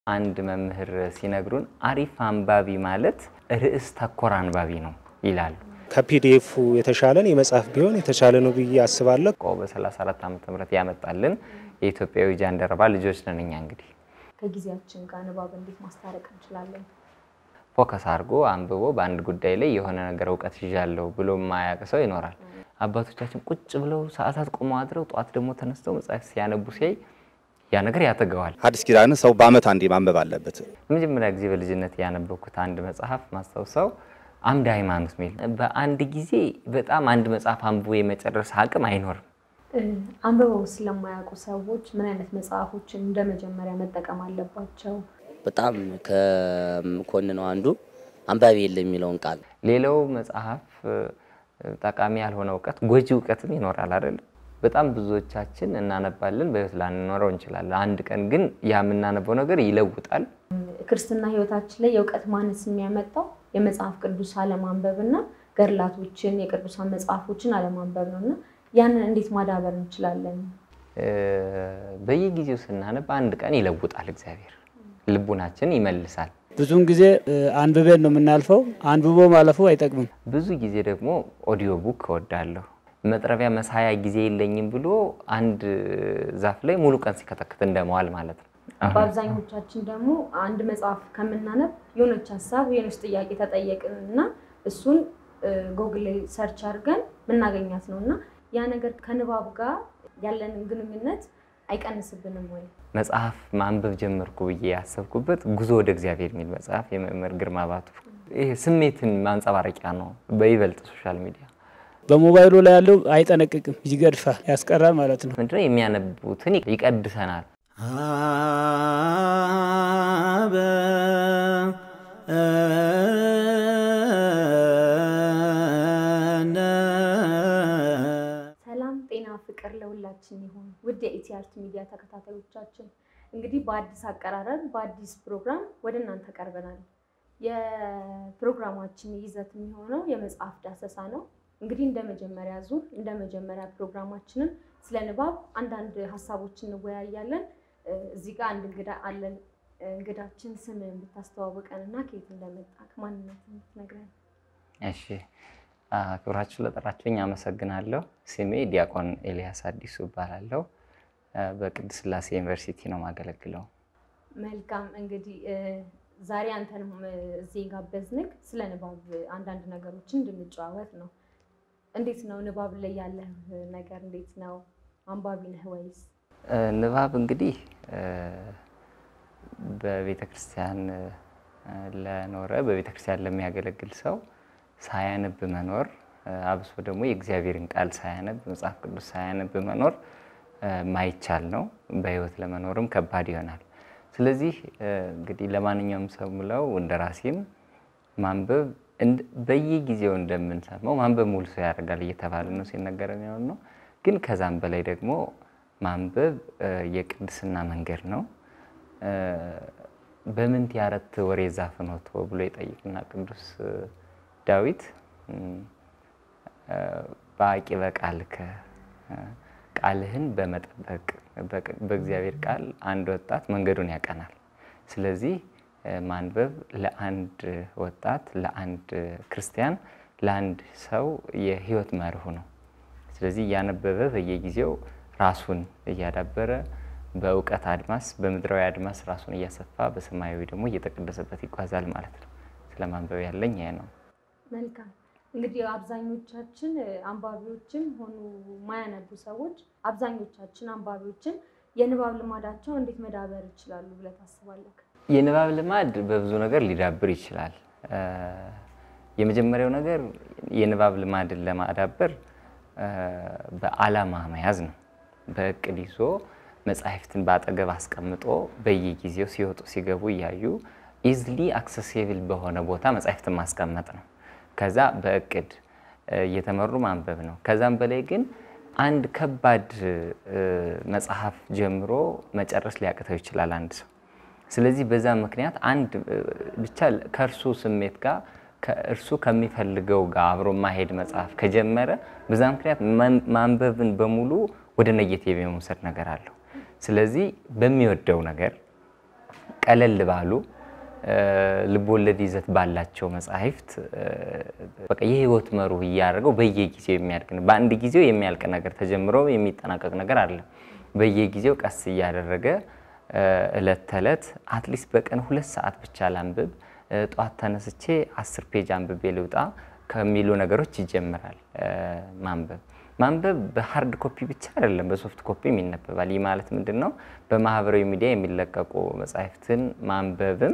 አንድ መምህር ሲነግሩን አሪፍ አንባቢ ማለት ርዕስ ተኮር አንባቢ ነው ይላሉ። ከፒዲኤፉ የተሻለን የመጽሐፍ ቢሆን የተሻለ ነው ብዬ አስባለሁ። ቆ በ34 ዓመተ ምህረት ያመጣልን የኢትዮጵያዊ ጃንደረባ ልጆች ነን እኛ እንግዲህ ከጊዜያችን ጋር ንባብ እንዴት ማስታረቅ እንችላለን? ፎከስ አድርጎ አንብቦ በአንድ ጉዳይ ላይ የሆነ ነገር እውቀት ይዣለሁ ብሎ የማያውቅ ሰው ይኖራል። አባቶቻችን ቁጭ ብለው ሰዓታት ቆመው አድረው ጠዋት ደግሞ ተነስተው መጽሐፍ ሲያነቡ ሲያይ ያ ነገር ያተገዋል። ሐዲስ ኪዳንን ሰው በዓመት አንዴ ማንበብ አለበት። ለመጀመሪያ ጊዜ በልጅነት ያነበብኩት አንድ መጽሐፍ ማስታውሰው አምደ ሃይማኖት ሚል በአንድ ጊዜ በጣም አንድ መጽሐፍ አንብቦ የመጨረስ አቅም አይኖርም። አንብበው ስለማያውቁ ሰዎች ምን አይነት መጽሐፎችን እንደ መጀመሪያ መጠቀም አለባቸው? በጣም ከምኮንነው አንዱ አንባቢ የለም የሚለውን ቃል ሌላው መጽሐፍ ጠቃሚ ያልሆነ እውቀት ጎጂ እውቀትም ይኖራል አይደለም። በጣም ብዙዎቻችን እናነባለን፣ በህይወት ላንኖረው እንችላለን። አንድ ቀን ግን ያ የምናነበው ነገር ይለውጣል። ክርስትና ህይወታችን ላይ የእውቀት ማነስ የሚያመጣው የመጽሐፍ ቅዱስ አለማንበብ እና ገድላቶችን የቅዱሳን መጽሐፎችን አለማንበብ ነው እና ያንን እንዴት ማዳበር እንችላለን? በየጊዜው ስናነብ አንድ ቀን ይለውጣል እግዚአብሔር፣ ልቡናችን ይመልሳል። ብዙውን ጊዜ አንብቤን ነው የምናልፈው። አንብቦ ማለፉ አይጠቅምም። ብዙ ጊዜ ደግሞ ኦዲዮ ቡክ እወዳለሁ። መጥረቢያ መሳያ ጊዜ የለኝም ብሎ አንድ ዛፍ ላይ ሙሉ ቀን ሲከተክት እንደመዋል ማለት ነው። በአብዛኞቻችን ደግሞ አንድ መጽሐፍ ከምናነብ የሆነች ሀሳብ የሆነች ጥያቄ ተጠየቅን እና እሱን ጎግል ላይ ሰርች አድርገን ምናገኛት ነው እና ያ ነገር ከንባብ ጋር ያለንን ግንኙነት አይቀንስብንም ወይ? መጽሐፍ ማንበብ ጀመርኩ ብዬ ያሰብኩበት ጉዞ ወደ እግዚአብሔር የሚል መጽሐፍ የመምህር ግርማ ባቱ ይሄ ስሜትን ማንጸባረቂያ ነው። በይበልጥ ሶሻል ሚዲያ በሞባይሉ ላይ ያለው አይጠነቅቅም፣ ይገድፋል፣ ያስቀራል ማለት ነው። ምንድነው የሚያነቡትን ይቀድሰናል። አበ ሰላም ጤና ፍቅር ለሁላችን ይሁን። ውድ የኢቲአርት ሚዲያ ተከታታዮቻችን እንግዲህ በአዲስ አቀራረብ በአዲስ ፕሮግራም ወደ እናንተ ቀርበናል። የፕሮግራማችን ይዘት የሚሆነው የመጽሐፍ ዳሰሳ ነው። እንግዲህ እንደ መጀመሪያ ዙር እንደ መጀመሪያ ፕሮግራማችንን ስለ ንባብ አንዳንድ ሀሳቦችን እንወያያለን። እዚህ ጋር አንድ እንግዳ አለን። እንግዳችን ስምህን ብታስተዋውቀን እና ከየት እንደመጣክ ማንነትን ትነግረን። እሺ፣ ክብራችሁ ለጠራችሁኝ አመሰግናለሁ። ስሜ ዲያቆን ኤልያስ አዲሱ እባላለሁ። በቅድስት ሥላሴ ዩኒቨርሲቲ ነው የማገለግለው። መልካም እንግዲህ ዛሬ አንተንም እዚህ ጋበዝንክ ስለ ንባብ አንዳንድ ነገሮችን እንድንጨዋወት ነው። እንዴት ነው ንባብ ላይ ያለህ ነገር እንዴት ነው? አንባቢ ነህ ወይስ? ንባብ እንግዲህ በቤተ ክርስቲያን ለኖረ በቤተ ክርስቲያን ለሚያገለግል ሰው ሳያነብ መኖር አብሶ ደግሞ የእግዚአብሔርን ቃል ሳያነብ መጽሐፍ ቅዱስ ሳያነብ መኖር ማይቻል ነው። በሕይወት ለመኖርም ከባድ ይሆናል። ስለዚህ እንግዲህ ለማንኛውም ሰው ምለው እንደ ራሴም ማንበብ በየጊዜው እንደምንሰማው ማንበብ ሙሉ ሰው ያደርጋል እየተባለ ነው ሲነገር የሚሆን ነው። ግን ከዛም በላይ ደግሞ ማንበብ የቅድስና መንገድ ነው። በምንት ያረት ወሬ ዛፍኖቶ ብሎ ይጠይቅና ቅዱስ ዳዊት በአቂ በቃልከ ቃልህን በመጠበቅ በእግዚአብሔር ቃል አንድ ወጣት መንገዱን ያቀናል። ስለዚህ ማንበብ ለአንድ ወጣት፣ ለአንድ ክርስቲያን፣ ለአንድ ሰው የህይወት መርሁ ነው። ስለዚህ እያነበበ በየጊዜው ራሱን እያዳበረ በእውቀት አድማስ በምድራዊ አድማስ ራሱን እያሰፋ በሰማያዊ ደግሞ እየተቀደሰበት ይጓዛል ማለት ነው። ስለ ማንበብ ያለኝ ይሄ ነው። መልካም እንግዲህ አብዛኞቻችን አንባቢዎችም ሆኑ ማያነቡ ሰዎች አብዛኞቻችን አንባቢዎችን የንባብ ልማዳቸው እንዴት መዳበር ይችላሉ ብለህ ታስባለህ? የንባብ ልማድ በብዙ ነገር ሊዳብር ይችላል። የመጀመሪያው ነገር የንባብ ልማድን ለማዳበር በዓላማ መያዝ ነው። በእቅድ ይዞ መጽሐፍትን በአጠገብ አስቀምጦ በየጊዜው ሲወጡ ሲገቡ እያዩ ኢዝሊ አክሰሲብል በሆነ ቦታ መጽሐፍትን ማስቀመጥ ነው። ከዛ በእቅድ እየተመሩ ማንበብ ነው። ከዛም በላይ ግን አንድ ከባድ መጽሐፍ ጀምሮ መጨረስ ሊያቅተው ይችላል አንድ ሰው። ስለዚህ በዛ ምክንያት አንድ ብቻ ከእርሱ ስሜት ጋር ከእርሱ ከሚፈልገው ጋር አብሮ ማሄድ መጽሐፍ ከጀመረ በዛ ምክንያት ማንበብን በሙሉ ወደ ነጌቲቭ የመውሰድ ነገር አለው። ስለዚህ በሚወደው ነገር ቀለል ባሉ ልቦወለድ ይዘት ባላቸው መጽሐፍት በቃ የህይወት መሩ እያደረገው በየጊዜው የሚያድግ ነው። በአንድ ጊዜው የሚያልቅ ነገር ተጀምሮ የሚጠናቀቅ ነገር አለ። በየጊዜው ቀስ እያደረገ እለት ተዕለት አትሊስት በቀን ሁለት ሰዓት ብቻ ላንብብ፣ ጠዋት ተነስቼ አስር ፔጅ አንብቤ ልውጣ ከሚሉ ነገሮች ይጀምራል ማንበብ። ማንበብ በሀርድ ኮፒ ብቻ አይደለም፣ በሶፍት ኮፒም ይነበባል። ይህ ማለት ምንድን ነው? በማህበራዊ ሚዲያ የሚለቀቁ መጽሐፍትን ማንበብም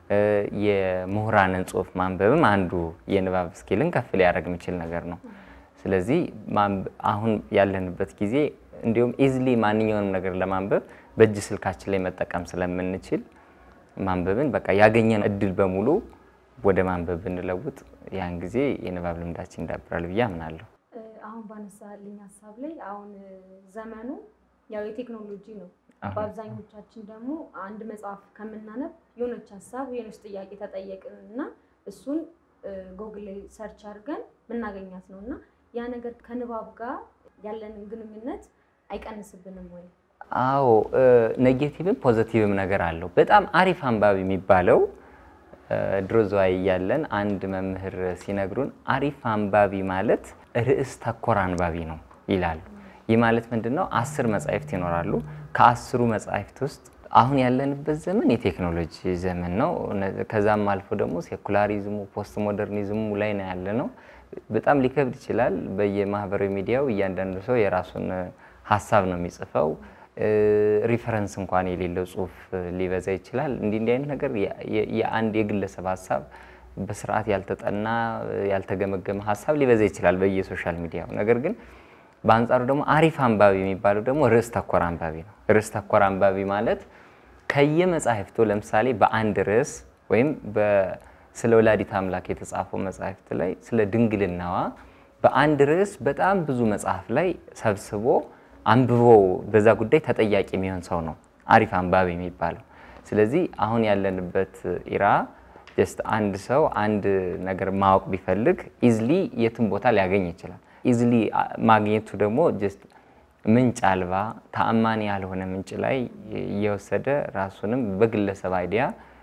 የምሁራንን ጽሁፍ ማንበብም አንዱ የንባብ ስኪልን ከፍ ሊያደርግ የሚችል ነገር ነው። ስለዚህ አሁን ያለንበት ጊዜ እንዲሁም ኢዝሊ ማንኛውንም ነገር ለማንበብ በእጅ ስልካችን ላይ መጠቀም ስለምንችል ማንበብን በቃ ያገኘን እድል በሙሉ ወደ ማንበብ ብንለውጥ ያን ጊዜ የንባብ ልምዳችን ይዳብራል ብዬ አምናለሁ። አሁን ባነሳልኝ ሀሳብ ላይ አሁን ዘመኑ ያው የቴክኖሎጂ ነው። በአብዛኞቻችን ደግሞ አንድ መጽሐፍ ከምናነብ የሆነች ሀሳብ የሆነች ጥያቄ ተጠየቅን እና እሱን ጎግል ላይ ሰርች አድርገን ምናገኛት ነው እና ያ ነገር ከንባብ ጋር ያለንን ግንኙነት አይቀንስብንም ወይ? አዎ ኔጌቲቭም ፖዘቲቭም ነገር አለው። በጣም አሪፍ አንባቢ የሚባለው ድሮ ዘዋይ እያለን አንድ መምህር ሲነግሩን አሪፍ አንባቢ ማለት ርዕስ ተኮር አንባቢ ነው ይላሉ። ይህ ማለት ምንድን ነው? አስር መጻሕፍት ይኖራሉ። ከአስሩ መጻሕፍት ውስጥ አሁን ያለንበት ዘመን የቴክኖሎጂ ዘመን ነው። ከዛም አልፎ ደግሞ ሴኩላሪዝሙ ፖስት ሞደርኒዝሙ ላይ ነው ያለ ነው። በጣም ሊከብድ ይችላል። በየማህበራዊ ሚዲያው እያንዳንዱ ሰው የራሱን ሀሳብ ነው የሚጽፈው። ሪፈረንስ እንኳን የሌለው ጽሁፍ ሊበዛ ይችላል። እንዲህ እንዲህ አይነት ነገር የአንድ የግለሰብ ሀሳብ በስርዓት ያልተጠና ያልተገመገመ ሀሳብ ሊበዛ ይችላል በየሶሻል ሚዲያው። ነገር ግን በአንጻሩ ደግሞ አሪፍ አንባቢ የሚባለው ደግሞ ርዕስ ተኮር አንባቢ ነው። ርዕስ ተኮር አንባቢ ማለት ከየመጻሕፍቱ ለምሳሌ በአንድ ርዕስ ወይም ስለ ወላዲት አምላክ የተጻፈው መጽሐፍት ላይ ስለ ድንግልናዋ በአንድ ርዕስ በጣም ብዙ መጽሐፍ ላይ ሰብስቦ አንብቦ በዛ ጉዳይ ተጠያቂ የሚሆን ሰው ነው አሪፍ አንባቢ የሚባለው። ስለዚህ አሁን ያለንበት ኢራ ጀስት አንድ ሰው አንድ ነገር ማወቅ ቢፈልግ ኢዝሊ የትም ቦታ ሊያገኝ ይችላል። ኢዝሊ ማግኘቱ ደግሞ ጀስት ምንጭ አልባ ተአማኒ ያልሆነ ምንጭ ላይ እየወሰደ ራሱንም በግለሰብ አይዲያ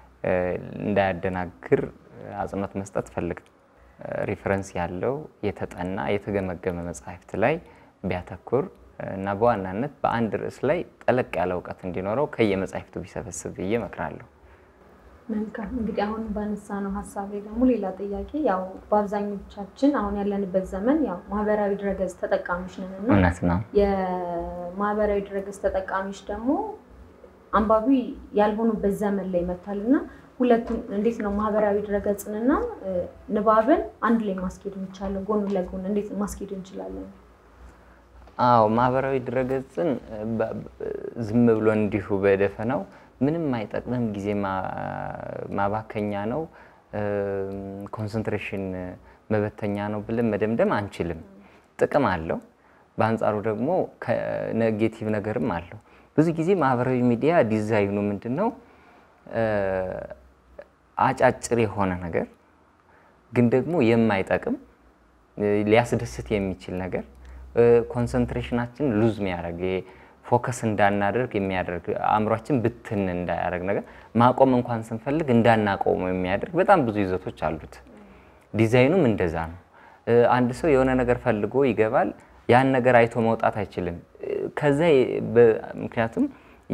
እንዳያደናግር አጽንኦት መስጠት ፈልግ ሪፈረንስ ያለው የተጠና የተገመገመ መጽሐፍት ላይ ቢያተኩር እና በዋናነት በአንድ ርዕስ ላይ ጠለቅ ያለ እውቀት እንዲኖረው ከየመጽሐፍቱ ቢሰበስብ ብዬ እመክራለሁ። መልካም እንግዲህ አሁን ባነሳ ነው ሀሳብ ላይ ደግሞ ሌላ ጥያቄ ያው በአብዛኞቻችን አሁን ያለንበት ዘመን ያው ማህበራዊ ድረገጽ ተጠቃሚዎች ነን እና እውነት ነው። የማህበራዊ ድረገጽ ተጠቃሚዎች ደግሞ አንባቢ ያልሆኑበት ዘመን ላይ መጥቷል እና ሁለቱም እንዴት ነው ማህበራዊ ድረገጽንና ንባብን አንድ ላይ ማስኬድ እንችላለን? ጎን ለጎን እንዴት ማስኬድ እንችላለን? አዎ ማህበራዊ ድረገጽን ዝም ብሎ እንዲሁ በደፈናው ምንም አይጠቅምም፣ ጊዜ ማባከኛ ነው፣ ኮንሰንትሬሽን መበተኛ ነው ብለን መደምደም አንችልም። ጥቅም አለው። በአንጻሩ ደግሞ ኔጌቲቭ ነገርም አለው። ብዙ ጊዜ ማህበራዊ ሚዲያ ዲዛይኑ ምንድን ነው? አጫጭር የሆነ ነገር ግን ደግሞ የማይጠቅም ሊያስደስት የሚችል ነገር ኮንሰንትሬሽናችን ሉዝ የሚያደርግ ፎከስ እንዳናደርግ የሚያደርግ አእምሯችን ብትን እንዳያደርግ ነገር ማቆም እንኳን ስንፈልግ እንዳናቆመው የሚያደርግ በጣም ብዙ ይዘቶች አሉት። ዲዛይኑም እንደዛ ነው። አንድ ሰው የሆነ ነገር ፈልጎ ይገባል። ያን ነገር አይቶ መውጣት አይችልም። ከዛ ምክንያቱም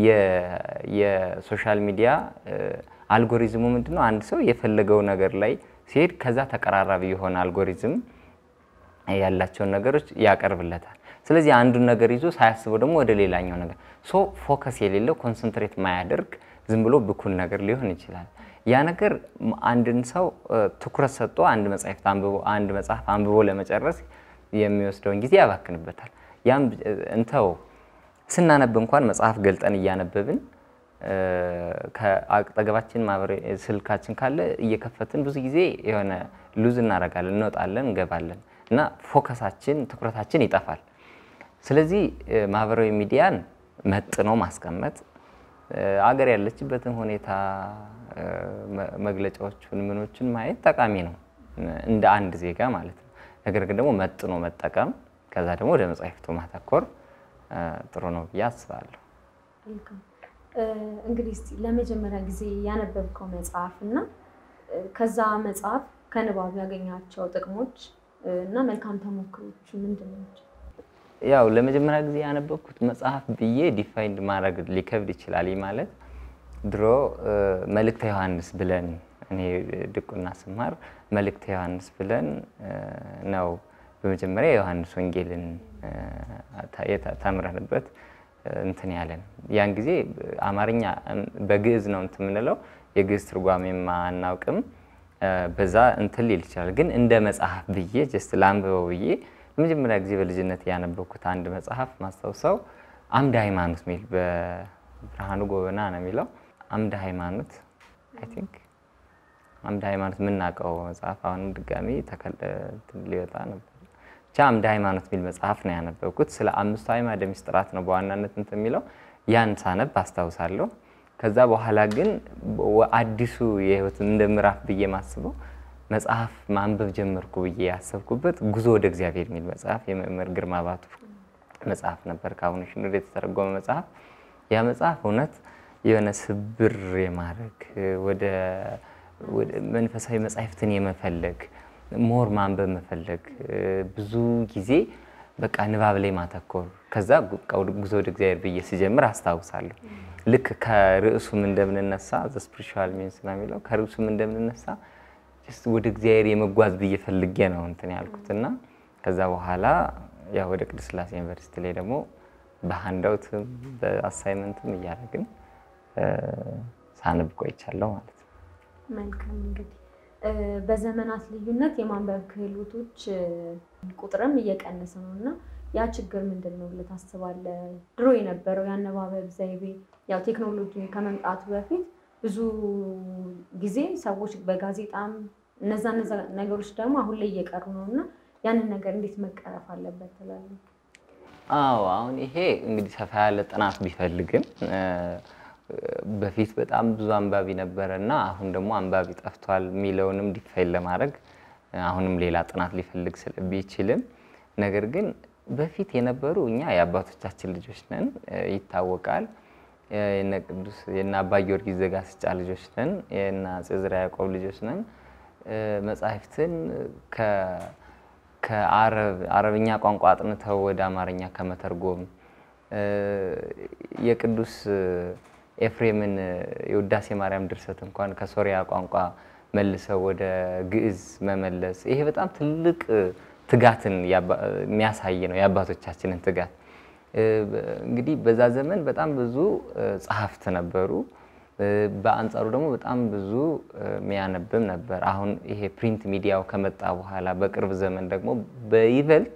የሶሻል ሚዲያ አልጎሪዝሙ ምንድን ነው? አንድ ሰው የፈለገው ነገር ላይ ሲሄድ ከዛ ተቀራራቢ የሆነ አልጎሪዝም ያላቸውን ነገሮች ያቀርብለታል። ስለዚህ አንዱን ነገር ይዞ ሳያስበው ደግሞ ወደ ሌላኛው ነገር ሶ ፎከስ የሌለው ኮንሰንትሬት ማያደርግ ዝም ብሎ ብኩን ነገር ሊሆን ይችላል። ያ ነገር አንድን ሰው ትኩረት ሰጥቶ አንድ መጽሐፍ አንብቦ አንድ መጽሐፍ አንብቦ ለመጨረስ የሚወስደውን ጊዜ ያባክንበታል። ያም እንተው ስናነብ እንኳን መጽሐፍ ገልጠን እያነበብን ከአጠገባችን ማህበራዊ ስልካችን ካለ እየከፈትን ብዙ ጊዜ የሆነ ሉዝ እናደርጋለን፣ እንወጣለን፣ እንገባለን እና ፎከሳችን ትኩረታችን ይጠፋል። ስለዚህ ማህበራዊ ሚዲያን መጥኖ ማስቀመጥ አገር ያለችበትን ሁኔታ መግለጫዎቹን ምኖችን ማየት ጠቃሚ ነው እንደ አንድ ዜጋ ማለት ነው። ነገር ግን ደግሞ መጥኖ መጠቀም ከዛ ደግሞ ወደ መጽሐፍቱ ማተኮር ጥሩ ነው ብዬ አስባለሁ። እንግዲህ እስቲ ለመጀመሪያ ጊዜ ያነበብከው መጽሐፍ እና ከዛ መጽሐፍ ከንባብ ያገኛቸው ጥቅሞች እና መልካም ተሞክሮች ምንድን ናቸው? ያው ለመጀመሪያ ጊዜ ያነበብኩት መጽሐፍ ብዬ ዲፋይንድ ማድረግ ሊከብድ ይችላል። ይህ ማለት ድሮ መልእክተ ዮሐንስ ብለን እኔ ድቁና ስማር መልእክተ ዮሐንስ ብለን ነው በመጀመሪያ የዮሐንስ ወንጌልን ተምረንበት እንትን ያለን። ያን ጊዜ አማርኛ በግዕዝ ነው እንትን የምንለው የግዕዝ ትርጓሜም አናውቅም። በዛ እንትን ሊል ይችላል። ግን እንደ መጽሐፍ ብዬ ጀስት ላንብበው ብዬ ለመጀመሪያ ጊዜ በልጅነት ያነበብኩት አንድ መጽሐፍ ማስታውሰው አምደ ሃይማኖት የሚል በብርሃኑ ጎበና ነው የሚለው አምደ ሃይማኖት አይ ቲንክ አምደ ሃይማኖት የምናውቀው መጽሐፍ አሁንም ድጋሚ ሊወጣ ነበር። ብቻ አምደ ሃይማኖት የሚል መጽሐፍ ነው ያነበብኩት። ስለ አምስቱ አዕማደ ምስጢራት ነው በዋናነት እንትን የሚለው ያን ሳነብ አስታውሳለሁ። ከዛ በኋላ ግን አዲሱ የህይወት እንደ ምዕራፍ ብዬ ማስበው መጽሐፍ ማንበብ ጀመርኩ ብዬ ያሰብኩበት ጉዞ ወደ እግዚአብሔር የሚል መጽሐፍ የመምህር ግርማ ባቱ መጽሐፍ ነበር። ከአቡነ ሽኖዳ የተተረጎመ መጽሐፍ። ያ መጽሐፍ እውነት የሆነ ስብር የማድረግ ወደ መንፈሳዊ መጻሕፍትን የመፈለግ ሞር ማንበብ መፈለግ ብዙ ጊዜ በቃ ንባብ ላይ ማተኮር ከዛ ጉዞ ወደ እግዚአብሔር ብዬ ስጀምር አስታውሳለሁ። ልክ ከርዕሱም እንደምንነሳ ዘ ስፒሪቹዋል ሚንስ ነው የሚለው ከርዕሱም እንደምንነሳ ወደ እግዚአብሔር የመጓዝ ብዬ ፈልጌ ነው እንትን ያልኩት እና ከዛ በኋላ ያው ወደ ቅድስት ሥላሴ ዩኒቨርሲቲ ላይ ደግሞ በሀንዳውትም በአሳይመንትም እያደረግን ሳነብ ቆይቻለሁ ማለት ነው። መልካም እንግዲህ በዘመናት ልዩነት የማንበብ ክህሎቶች ቁጥርም እየቀነሰ ነው እና ያ ችግር ምንድን ነው ብለህ ታስባለህ? ድሮ የነበረው የአነባበብ ዘይቤ ያው ቴክኖሎጂ ከመምጣቱ በፊት ብዙ ጊዜ ሰዎች በጋዜጣም እነዛ እነዛ ነገሮች ደግሞ አሁን ላይ እየቀሩ ነው እና ያንን ነገር እንዴት መቀረፍ አለበት ትላለህ? አዎ አሁን ይሄ እንግዲህ ሰፋ ያለ ጥናት ቢፈልግም በፊት በጣም ብዙ አንባቢ ነበረ እና አሁን ደግሞ አንባቢ ጠፍቷል የሚለውንም ዲፋይን ለማድረግ አሁንም ሌላ ጥናት ሊፈልግ ቢችልም ነገር ግን በፊት የነበሩ እኛ የአባቶቻችን ልጆች ነን፣ ይታወቃል። የነ ቅዱስ የነ አባ ጊዮርጊስ ዘጋስጫ ልጆች ነን፣ የነ አፄ ዘርዓ ያዕቆብ ልጆች ነን። መጻሕፍትን ከአረብኛ ቋንቋ አጥንተው ወደ አማርኛ ከመተርጎም የቅዱስ ኤፍሬምን የውዳሴ ማርያም ድርሰት እንኳን ከሶሪያ ቋንቋ መልሰው ወደ ግዕዝ መመለስ ይሄ በጣም ትልቅ ትጋትን የሚያሳይ ነው፣ የአባቶቻችንን ትጋት። እንግዲህ በዛ ዘመን በጣም ብዙ ጸሐፍት ነበሩ። በአንጻሩ ደግሞ በጣም ብዙ የሚያነብም ነበር። አሁን ይሄ ፕሪንት ሚዲያው ከመጣ በኋላ በቅርብ ዘመን ደግሞ በይበልጥ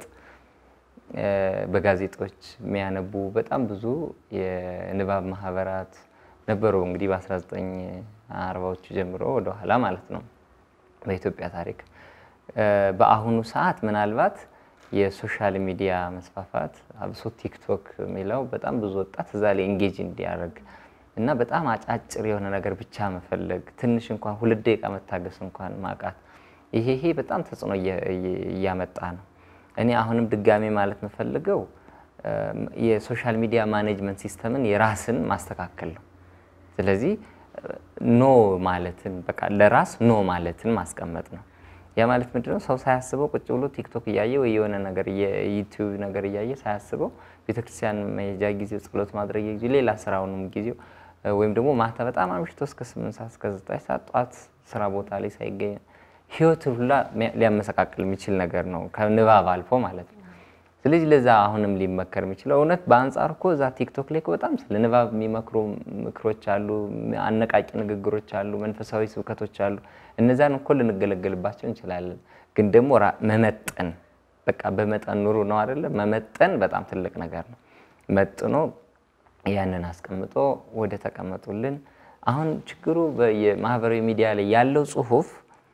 በጋዜጦች የሚያነቡ በጣም ብዙ የንባብ ማህበራት ነበሩ። እንግዲህ በ1940ዎቹ ጀምሮ ወደኋላ ማለት ነው በኢትዮጵያ ታሪክ። በአሁኑ ሰዓት ምናልባት የሶሻል ሚዲያ መስፋፋት አብሶ ቲክቶክ የሚለው በጣም ብዙ ወጣት እዛ ላይ ኤንጌጅ እንዲያደርግ እና በጣም አጫጭር የሆነ ነገር ብቻ መፈለግ ትንሽ እንኳን ሁለት ደቂቃ መታገስ እንኳን ማቃት ይሄ ይሄ በጣም ተጽዕኖ እያመጣ ነው። እኔ አሁንም ድጋሜ ማለት የምፈልገው የሶሻል ሚዲያ ማኔጅመንት ሲስተምን የራስን ማስተካከል ነው። ስለዚህ ኖ ማለትን በቃ ለራስ ኖ ማለትን ማስቀመጥ ነው። ያ ማለት ምንድነው? ሰው ሳያስበው ቁጭ ብሎ ቲክቶክ እያየ ወይ የሆነ ነገር ዩቲዩብ ነገር እያየ ሳያስበው ቤተክርስቲያን መሄጃ ጊዜው፣ ጸሎት ማድረግ ጊዜ፣ ሌላ ስራውንም ጊዜው ወይም ደግሞ ማታ በጣም አምሽቶ እስከ ስምንት ሰዓት እስከ ዘጠኝ ሰዓት ጠዋት ስራ ቦታ ላይ ሳይገኝ ህይወት ሁላ ሊያመሰቃቅል የሚችል ነገር ነው ከንባብ አልፎ ማለት ነው። ስለዚህ ለዛ አሁንም ሊመከር የሚችለው እውነት በአንጻር እኮ እዛ ቲክቶክ ላይ እኮ በጣም ስለ ንባብ የሚመክሩ ምክሮች አሉ፣ አነቃቂ ንግግሮች አሉ፣ መንፈሳዊ ስብከቶች አሉ። እነዛን እኮ ልንገለገልባቸው እንችላለን። ግን ደግሞ መመጠን በቃ በመጠን ኑሩ ነው አይደለ? መመጠን በጣም ትልቅ ነገር ነው። መጥኖ ያንን አስቀምጦ ወደ ተቀመጡልን አሁን ችግሩ የማህበራዊ ሚዲያ ላይ ያለው ጽሁፍ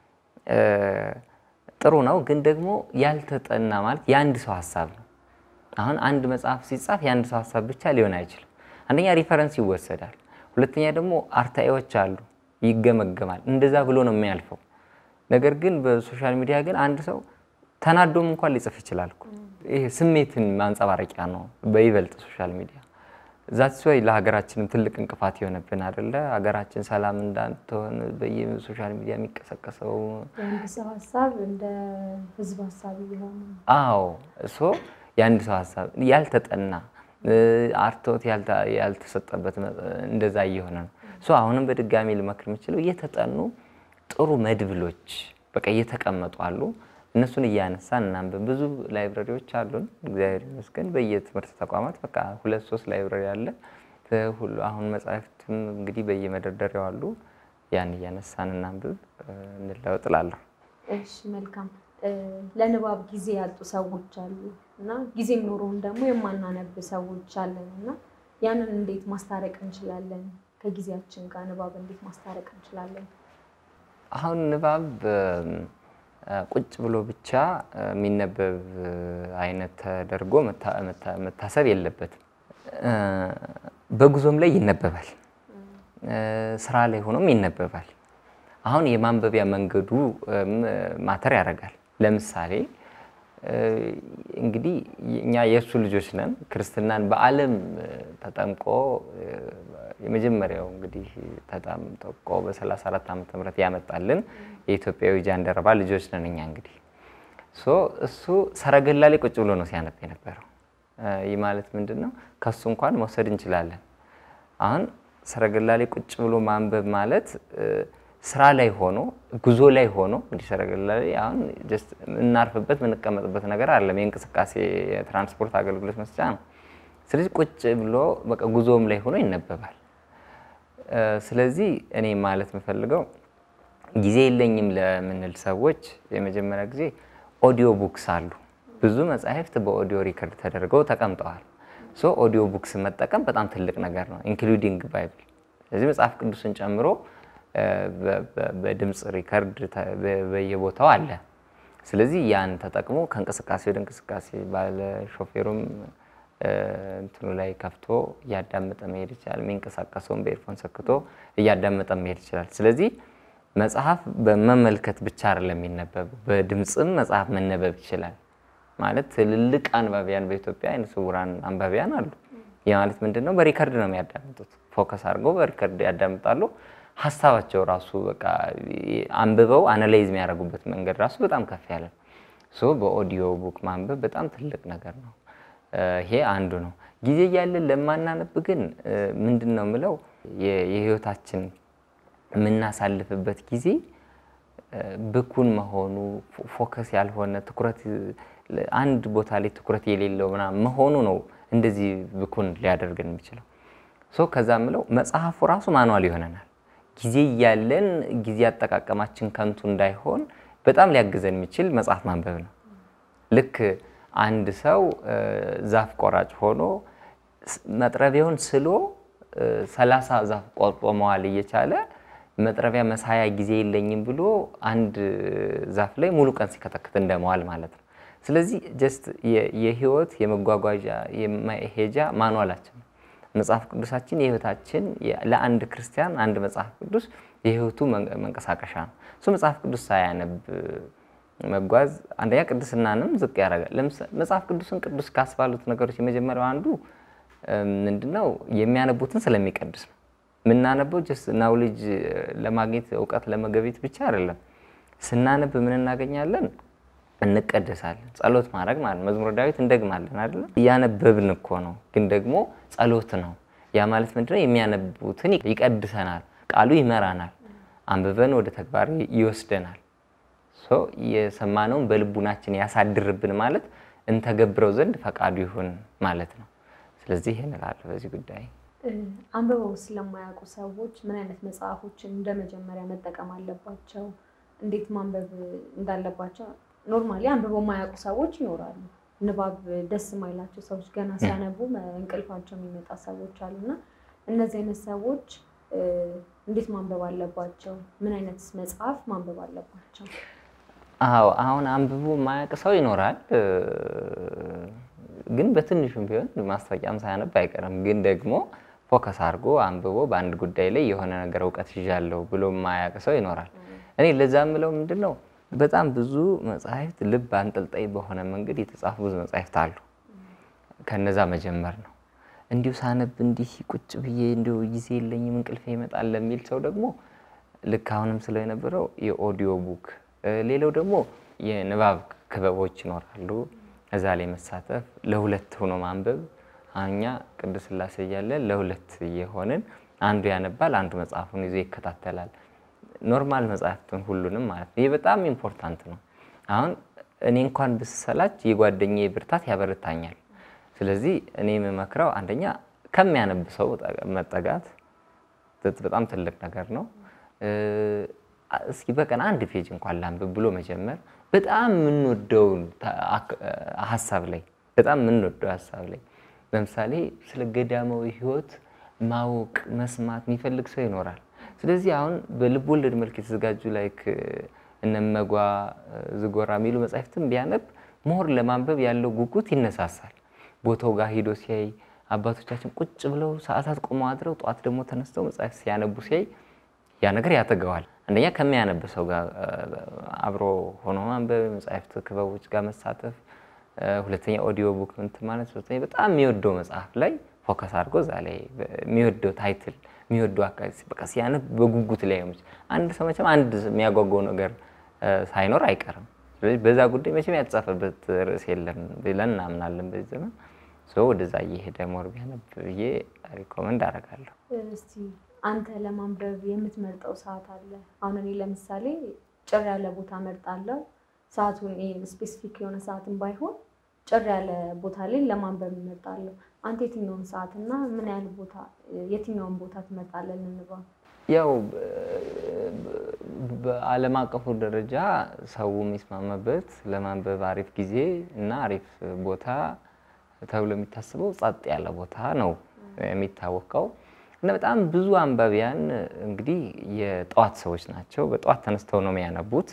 ጥሩ ነው፣ ግን ደግሞ ያልተጠና ማለት የአንድ ሰው ሀሳብ ነው። አሁን አንድ መጽሐፍ ሲጻፍ የአንድ ሰው ሀሳብ ብቻ ሊሆን አይችልም። አንደኛ ሪፈረንስ ይወሰዳል፣ ሁለተኛ ደግሞ አርታኤዎች አሉ፣ ይገመገማል። እንደዛ ብሎ ነው የሚያልፈው። ነገር ግን በሶሻል ሚዲያ ግን አንድ ሰው ተናዶም እንኳን ሊጽፍ ይችላል እኮ። ይሄ ስሜትን ማንጸባረቂያ ነው በይበልጥ ሶሻል ሚዲያ። ዛት ወይ ለሀገራችንም ትልቅ እንቅፋት የሆነብን አይደለ? ሀገራችን ሰላም እንዳትሆን በየሶሻል ሚዲያ የሚቀሰቀሰው የአንድ ሰው ሀሳብ እንደ ህዝብ ሀሳብ እየሆነ ነው። አዎ እሶ የአንድ ሰው ሀሳብ ያልተጠና አርቶት ያልተሰጠበት እንደዛ እየሆነ ነው። ሶ አሁንም በድጋሚ ልመክር የምችለው እየተጠኑ ጥሩ መድብሎች በቃ እየተቀመጡ አሉ። እነሱን እያነሳን እናንብብ። ብዙ ላይብረሪዎች አሉን፣ እግዚአብሔር ይመስገን። በየትምህርት ተቋማት በቃ ሁለት ሶስት ላይብረሪ አለ። ሁሉ አሁን መጽሐፍትም እንግዲህ በየመደርደሪያው አሉ። ያን እያነሳን እናንብብ፣ እንለወጥ እላለሁ። እሺ መልካም። ለንባብ ጊዜ ያጡ ሰዎች አሉ እና ጊዜም ኖሮን ደግሞ የማናነብ ሰዎች አለን እና ያንን እንዴት ማስታረቅ እንችላለን? ከጊዜያችን ጋር ንባብ እንዴት ማስታረቅ እንችላለን? አሁን ንባብ ቁጭ ብሎ ብቻ የሚነበብ አይነት ተደርጎ መታሰብ የለበትም። በጉዞም ላይ ይነበባል፣ ስራ ላይ ሆኖም ይነበባል። አሁን የማንበቢያ መንገዱ ማተር ያደርጋል። ለምሳሌ እንግዲህ እኛ የእሱ ልጆች ነን። ክርስትናን በዓለም ተጠምቆ የመጀመሪያው እንግዲህ ተጠምቆ በ34 ዓመተ ምህረት ያመጣልን የኢትዮጵያዊ ጃንደረባ ልጆች ነን እኛ እንግዲህ እሱ ሰረገላ ላይ ቁጭ ብሎ ነው ሲያነብ የነበረው። ይህ ማለት ምንድን ነው? ከሱ እንኳን መውሰድ እንችላለን። አሁን ሰረገላ ላይ ቁጭ ብሎ ማንበብ ማለት ስራ ላይ ሆኖ ጉዞ ላይ ሆኖ እንዲህ ሰረገላ ላይ አሁን ጀስት የምናርፍበት የምንቀመጥበት ነገር አለም። የእንቅስቃሴ የትራንስፖርት አገልግሎት መስጫ ነው። ስለዚህ ቁጭ ብሎ በቃ ጉዞም ላይ ሆኖ ይነበባል። ስለዚህ እኔ ማለት የምፈልገው ጊዜ የለኝም ለምንል ሰዎች የመጀመሪያ ጊዜ ኦዲዮ ቡክስ አሉ። ብዙ መጽሐፍት በኦዲዮ ሪከርድ ተደርገው ተቀምጠዋል። ሶ ኦዲዮ ቡክስ መጠቀም በጣም ትልቅ ነገር ነው፣ ኢንክሉዲንግ ባይብል። ስለዚህ መጽሐፍ ቅዱስን ጨምሮ በድምፅ ሪከርድ በየቦታው አለ። ስለዚህ ያን ተጠቅሞ ከእንቅስቃሴ ወደ እንቅስቃሴ ባለ ሾፌሩም እንትኑ ላይ ከፍቶ እያዳመጠ መሄድ ይችላል። የሚንቀሳቀሰውን በኤርፎን ሰክቶ እያዳመጠ መሄድ ይችላል። ስለዚህ መጽሐፍ በመመልከት ብቻ አይደለም የሚነበብ፣ በድምፅም መጽሐፍ መነበብ ይችላል። ማለት ትልልቅ አንባቢያን በኢትዮጵያ አይነ ስውራን አንባቢያን አሉ። ይህ ማለት ምንድን ነው? በሪከርድ ነው የሚያዳምጡት። ፎከስ አድርገው በሪከርድ ያዳምጣሉ። ሀሳባቸው ራሱ በቃ አንብበው አናላይዝ የሚያደርጉበት መንገድ ራሱ በጣም ከፍ ያለ ሶ በኦዲዮ ቡክ ማንበብ በጣም ትልቅ ነገር ነው። ይሄ አንዱ ነው። ጊዜ እያለን ለማናነብ ግን ምንድን ነው የምለው የህይወታችን የምናሳልፍበት ጊዜ ብኩን መሆኑ ፎከስ ያልሆነ ትኩረት አንድ ቦታ ላይ ትኩረት የሌለው ምናምን መሆኑ ነው እንደዚህ ብኩን ሊያደርገን የሚችለው። ሶ ከዛ ምለው መጽሐፉ ራሱ ማኗል ይሆነናል። ጊዜ እያለን ጊዜ አጠቃቀማችን ከንቱ እንዳይሆን በጣም ሊያግዘን የሚችል መጽሐፍ ማንበብ ነው። ልክ አንድ ሰው ዛፍ ቆራጭ ሆኖ መጥረቢያውን ስሎ ሰላሳ ዛፍ ቆርጦ መዋል እየቻለ መጥረቢያ መሳያ ጊዜ የለኝም ብሎ አንድ ዛፍ ላይ ሙሉ ቀን ሲከተክት እንደመዋል ማለት ነው። ስለዚህ ጀስት የህይወት የመጓጓዣ የመሄጃ ማኗላችን ነው። መጽሐፍ ቅዱሳችን የህይወታችን ለአንድ ክርስቲያን አንድ መጽሐፍ ቅዱስ የህይወቱ መንቀሳቀሻ ነው። እሱ መጽሐፍ ቅዱስ ሳያነብ መጓዝ አንደኛ ቅድስናንም ዝቅ ያደርጋል። መጽሐፍ ቅዱስን ቅዱስ ካስባሉት ነገሮች የመጀመሪያው አንዱ ምንድነው? የሚያነቡትን ስለሚቀድስ ነው። የምናነበው ጀስት ናውሌጅ ለማግኘት እውቀት ለመገቤት ብቻ አይደለም። ስናነብ ምን እናገኛለን? እንቀደሳለን። ጸሎት ማድረግ ማለት መዝሙረ ዳዊት እንደግማለን አይደለም። እያነበብን እኮ ነው፣ ግን ደግሞ ጸሎት ነው። ያ ማለት ምንድነው? የሚያነቡትን ይቀድሰናል፣ ቃሉ ይመራናል፣ አንብበን ወደ ተግባር ይወስደናል። የሰማነውን በልቡናችን ያሳድርብን ማለት እንተገብረው ዘንድ ፈቃዱ ይሁን ማለት ነው። ስለዚህ ይህን እላለሁ በዚህ ጉዳይ። አንብበው ስለማያውቁ ሰዎች ምን አይነት መጽሐፎችን እንደ መጀመሪያ መጠቀም አለባቸው? እንዴት ማንበብ እንዳለባቸው ኖርማሊ አንብበው የማያውቁ ሰዎች ይኖራሉ። ንባብ ደስ የማይላቸው ሰዎች ገና ሲያነቡ እንቅልፋቸው የሚመጣ ሰዎች አሉና እነዚህ አይነት ሰዎች እንዴት ማንበብ አለባቸው? ምን አይነት መጽሐፍ ማንበብ አለባቸው? አዎ አሁን አንብቦ የማያውቅ ሰው ይኖራል። ግን በትንሹም ቢሆን ማስታወቂያም ሳያነብ አይቀርም። ግን ደግሞ ፎከስ አድርጎ አንብቦ በአንድ ጉዳይ ላይ የሆነ ነገር እውቀት ይዣለሁ ብሎ የማያውቅ ሰው ይኖራል። እኔ ለዛ ምለው ምንድን ነው በጣም ብዙ መጽሐፍት ልብ አንጠልጣይ በሆነ መንገድ የተጻፉ ብዙ መጽሐፍት አሉ። ከነዛ መጀመር ነው። እንዲሁ ሳነብ እንዲህ ቁጭ ብዬ እንዲሁ ጊዜ የለኝም እንቅልፌ ይመጣል ለሚል ሰው ደግሞ ልክ አሁንም ስለው የነበረው የኦዲዮ ቡክ እ፣ ሌላው ደግሞ የንባብ ክበቦች ይኖራሉ። እዛ ላይ መሳተፍ፣ ለሁለት ሆኖ ማንበብ። አሁን እኛ ቅዱስ ሥላሴ እያለን ለሁለት እየሆንን አንዱ ያነባል፣ አንዱ መጽሐፉን ይዞ ይከታተላል። ኖርማል መጽሐፍትን ሁሉንም ማለት ነው። ይህ በጣም ኢምፖርታንት ነው። አሁን እኔ እንኳን ብሰላች የጓደኛዬ ብርታት ያበረታኛል። ስለዚህ እኔ የምመክረው አንደኛ ከሚያነብ ሰው መጠጋት ት- በጣም ትልቅ ነገር ነው። እ፣ እስኪ በቀን አንድ ፔጅ እንኳን ላንብብ ብሎ መጀመር በጣም የምንወደውን ታ- አክ- ሀሳብ ላይ በጣም የምንወደው ሀሳብ ላይ ለምሳሌ ስለ ገዳማዊ ሕይወት ማወቅ መስማት የሚፈልግ ሰው ይኖራል። ስለዚህ አሁን በልብ ወለድ መልክ የተዘጋጁ ላይክ እነመጓ ዝጎራ የሚሉ መጻሕፍትን ቢያነብ ሞር ለማንበብ ያለው ጉጉት ይነሳሳል። ቦታው ጋር ሂዶ ሲያይ አባቶቻችን ቁጭ ብለው ሰዓታት ቆመው አድረው ጠዋት ደግሞ ተነስተው መጽሐፍ ሲያነቡ ሲያይ ያ ነገር ያተገዋል። አንደኛ ከሚያነብ ሰው ጋር እ፣ አብሮ ሆኖ ማንበብ፣ መጽሐፍት ክበቦች ጋር መሳተፍ፣ እ፣ ሁለተኛ ኦዲዮ ቡክ እንትን ማለት፣ ሶስተኛ በጣም የሚወደው መጽሐፍ ላይ ፎከስ አድርጎ እዛ ላይ የሚወደው ታይትል የሚወደው አካባቢ በቃ ሲያነብ በጉጉት ላይ ሆነች። አንድ ሰው መቼም አንድ የሚያጓጓው ነገር እ፣ ሳይኖር አይቀርም። ስለዚህ በዛ ጉዳይ መቼም ያልተጻፈበት ርዕስ የለም ብለን እናምናለን በዚህ ዘመን። ሰው ወደዛ እየሄደ ሞር ቢያነብ ብዬ ሪኮመንድ አደርጋለሁ። እስቲ አንተ ለማንበብ የምትመርጠው ሰዓት አለ? አሁን እኔ ለምሳሌ ጭር ያለ ቦታ መርጣለሁ። ሰዓቱን ስፔሲፊክ የሆነ ሰዓትን ባይሆን ጭር ያለ ቦታ ላይ ለማንበብ እመርጣለሁ። አንተ የትኛውን ሰዓት እና ምን ያህል ቦታ የትኛውን ቦታ ትመርጣለህ? እንንባ ያው በዓለም አቀፉ ደረጃ ሰው የሚስማማበት ለማንበብ አሪፍ ጊዜ እና አሪፍ ቦታ ተብሎ የሚታስበው ጸጥ ያለ ቦታ ነው የሚታወቀው። እና በጣም ብዙ አንባቢያን እንግዲህ የጠዋት ሰዎች ናቸው። በጠዋት ተነስተው ነው የሚያነቡት።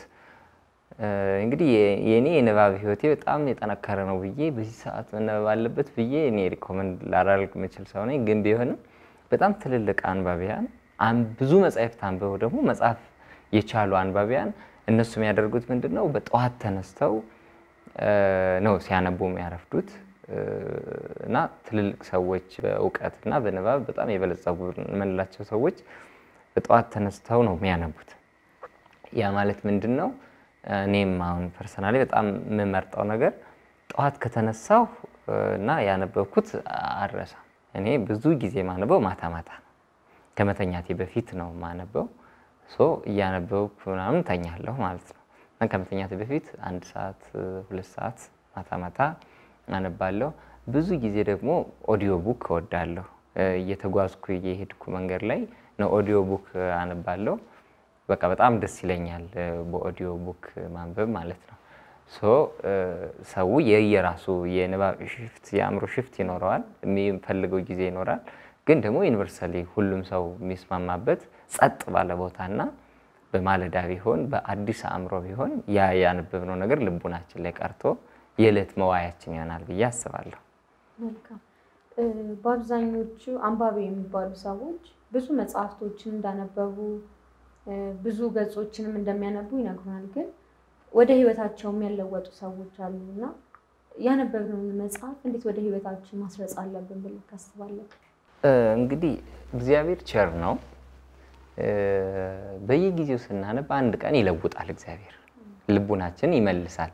እንግዲህ የእኔ የንባብ ህይወቴ በጣም የጠነከረ ነው ብዬ በዚህ ሰዓት መነበብ አለበት ብዬ እኔ ሪኮመንድ ላደርግ የምችል ሰው ነኝ። ግን ቢሆንም በጣም ትልልቅ አንባቢያን አን- ብዙ መጽሐፍት አንብበው ደግሞ መጽሐፍ የቻሉ አንባቢያን እነሱ የሚያደርጉት ምንድን ነው? በጠዋት ተነስተው እ፣ ነው ሲያነቡ የሚያረፍዱት እ፣ እና ትልልቅ ሰዎች በእውቀት እና በንባብ በጣም የበለጸጉ የምንላቸው ሰዎች በጠዋት ተነስተው ነው የሚያነቡት። ያ ማለት ምንድን ነው? እኔም አሁን ፐርሰናሊ በጣም የምመርጠው ነገር ጠዋት ከተነሳሁ እ፣ እና ያነበብኩት አልረሳም። እኔ ብዙ ጊዜ ማነበው ማታ ማታ ነው። ከመተኛቴ በፊት ነው ማነበው። ሶ እያነበብኩ ምናምን ተኛለሁ ማለት ነው። እና ከመተኛቴ በፊት አንድ ሰዓት እ፣ ሁለት ሰዓት ማታ ማታ አነባለሁ። ብዙ ጊዜ ደግሞ ኦዲዮ ቡክ እወዳለሁ። እ፣ እየተጓዝኩ እየሄድኩ መንገድ ላይ ነው ኦዲዮ ቡክ አነባለሁ። በቃ በጣም ደስ ይለኛል እ፣ በኦዲዮ ቡክ ማንበብ ማለት ነው። ሶ እ፣ ሰው የየራሱ የንባብ ሽፍት የአእምሮ ሽፍት ይኖረዋል፣ የሚፈልገው ጊዜ ይኖራል። ግን ደግሞ ዩኒቨርሳሊ ሁሉም ሰው የሚስማማበት ጸጥ ባለ ቦታና በማለዳ ቢሆን በአዲስ አእምሮ ቢሆን ያ ያነበብነው ነገር ልቡናችን ላይ ቀርቶ የዕለት መዋያችን ይሆናል ብዬ አስባለሁ። መልካም እ፣ በአብዛኞቹ አንባቢ የሚባሉ ሰዎች ብዙ መጽሐፍቶችን እንዳነበቡ እ፣ ብዙ ገጾችንም እንደሚያነቡ ይነግሩናል። ግን ወደ ህይወታቸውም ያለወጡ ሰዎች አሉ እና ያነበብነውን መጽሐፍ እንዴት ወደ ህይወታችን ማስረጽ አለብን ብለህ ታስባለህ? እ፣ እንግዲህ እግዚአብሔር ቸር ነው። እ፣ በየጊዜው ስናነብ አንድ ቀን ይለውጣል። እግዚአብሔር ልቡናችን ይመልሳል።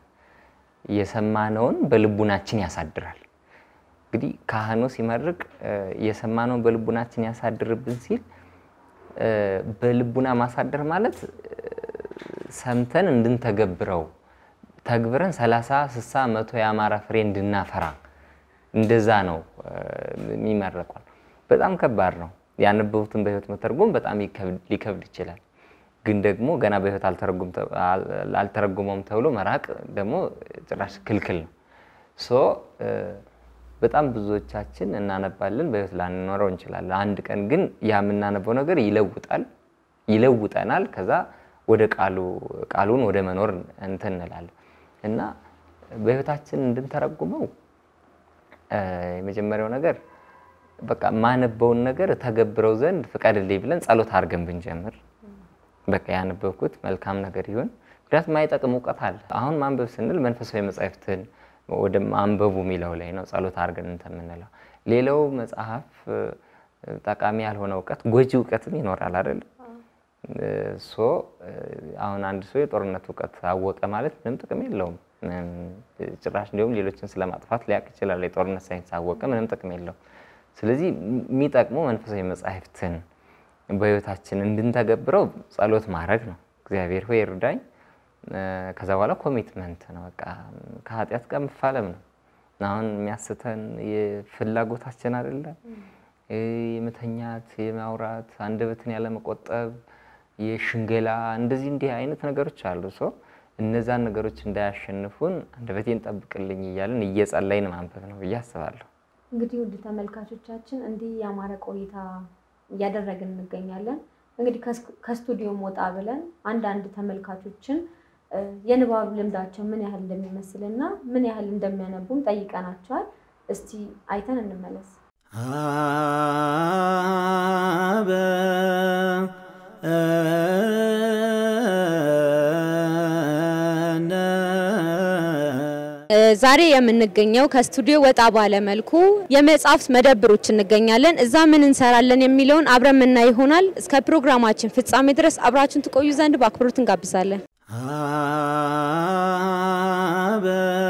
የሰማነውን በልቡናችን ያሳድራል። እንግዲህ ካህኑ ሲመርቅ እ፣ የሰማነውን በልቡናችን ያሳድርብን ሲል እ፣ በልቡና ማሳደር ማለት እ፣ ሰምተን እንድንተገብረው ተግብረን ሰላሳ ስሳ መቶ የአማራ ፍሬ እንድናፈራ እንደዛ ነው እ፣ የሚመረቋል። በጣም ከባድ ነው። ያነበቡትን በህይወት መተርጎም በጣም ይከብድ- ሊከብድ ይችላል። ግን ደግሞ ገና በህይወት አልተረጉም ተ- አል- አልተረጉመውም ተብሎ መራቅ ደግሞ ጭራሽ ክልክል ነው። ሶ እ፣ በጣም ብዙዎቻችን እናነባለን፣ በህይወት ላንኖረው እንችላለን። አንድ ቀን ግን ያ የምናነበው ነገር ይለውጣል፣ ይለውጠናል። ከዛ ወደ ቃሉ ቃሉን ወደ መኖር እንትን እንላለን እና በህይወታችን እንድንተረጉመው እ፣ የመጀመሪያው ነገር በቃ ማነበውን ነገር ተገብረው ዘንድ ፍቀድልኝ ብለን ጸሎት አድርገን ብንጀምር በቃ ያነበብኩት መልካም ነገር ይሁን። ምክንያቱም ማይጠቅም እውቀት አለ። አሁን ማንበብ ስንል መንፈሳዊ መጻሕፍትን ወደ ማንበቡ የሚለው ላይ ነው ጸሎት አድርገን እንትን የምንለው። ሌላው መጽሐፍ እ፣ ጠቃሚ ያልሆነ እውቀት ጎጂ እውቀትም ይኖራል አይደለም። ሶ እ፣ አሁን አንድ ሰው የጦርነት እውቀት አወቀ ማለት ምንም ጥቅም የለውም። ምንም ጭራሽ እንዲሁም ሌሎችን ስለማጥፋት ሊያውቅ ይችላል። የጦርነት ሳይንስ አወቀ ምንም ጥቅም የለውም። ስለዚህ የሚጠቅሙ መንፈሳዊ መጻሕፍትን በህይወታችን እንድንተገብረው ጸሎት ማድረግ ነው። እግዚአብሔር ሆይ እርዳኝ። እ፣ ከዛ በኋላ ኮሚትመንት ነው። በቃ ከኃጢአት ጋር መፋለም ነው። አሁን የሚያስተን የፍላጎታችን አይደለ እ፣ የመተኛት፣ የማውራት፣ አንደበትን ያለመቆጠብ፣ የሽንገላ እንደዚህ እንዲህ አይነት ነገሮች አሉ። ሰው እነዛን ነገሮች እንዳያሸንፉን አንደበቴን ጠብቅልኝ እያልን እየጸለይን ማንበብ ነው ብዬ አስባለሁ። እንግዲህ ውድ ተመልካቾቻችን እንዲህ ያማረ ቆይታ እያደረግን እንገኛለን። እንግዲህ ከስ- ከስቱዲዮም ወጣ ብለን አንዳንድ ተመልካቾችን እ፣ የንባብ ልምዳቸው ምን ያህል እንደሚመስል እና ምን ያህል እንደሚያነቡም ጠይቀናቸዋል። እስቲ አይተን እንመለስ። አበ ዛሬ የምንገኘው ከስቱዲዮ ወጣ ባለ መልኩ የመጽሐፍት መደብሮች እንገኛለን። እዛ ምን እንሰራለን የሚለውን አብረን የምናይ ይሆናል። እስከ ፕሮግራማችን ፍጻሜ ድረስ አብራችን ትቆዩ ዘንድ በአክብሮት እንጋብዛለን። አበ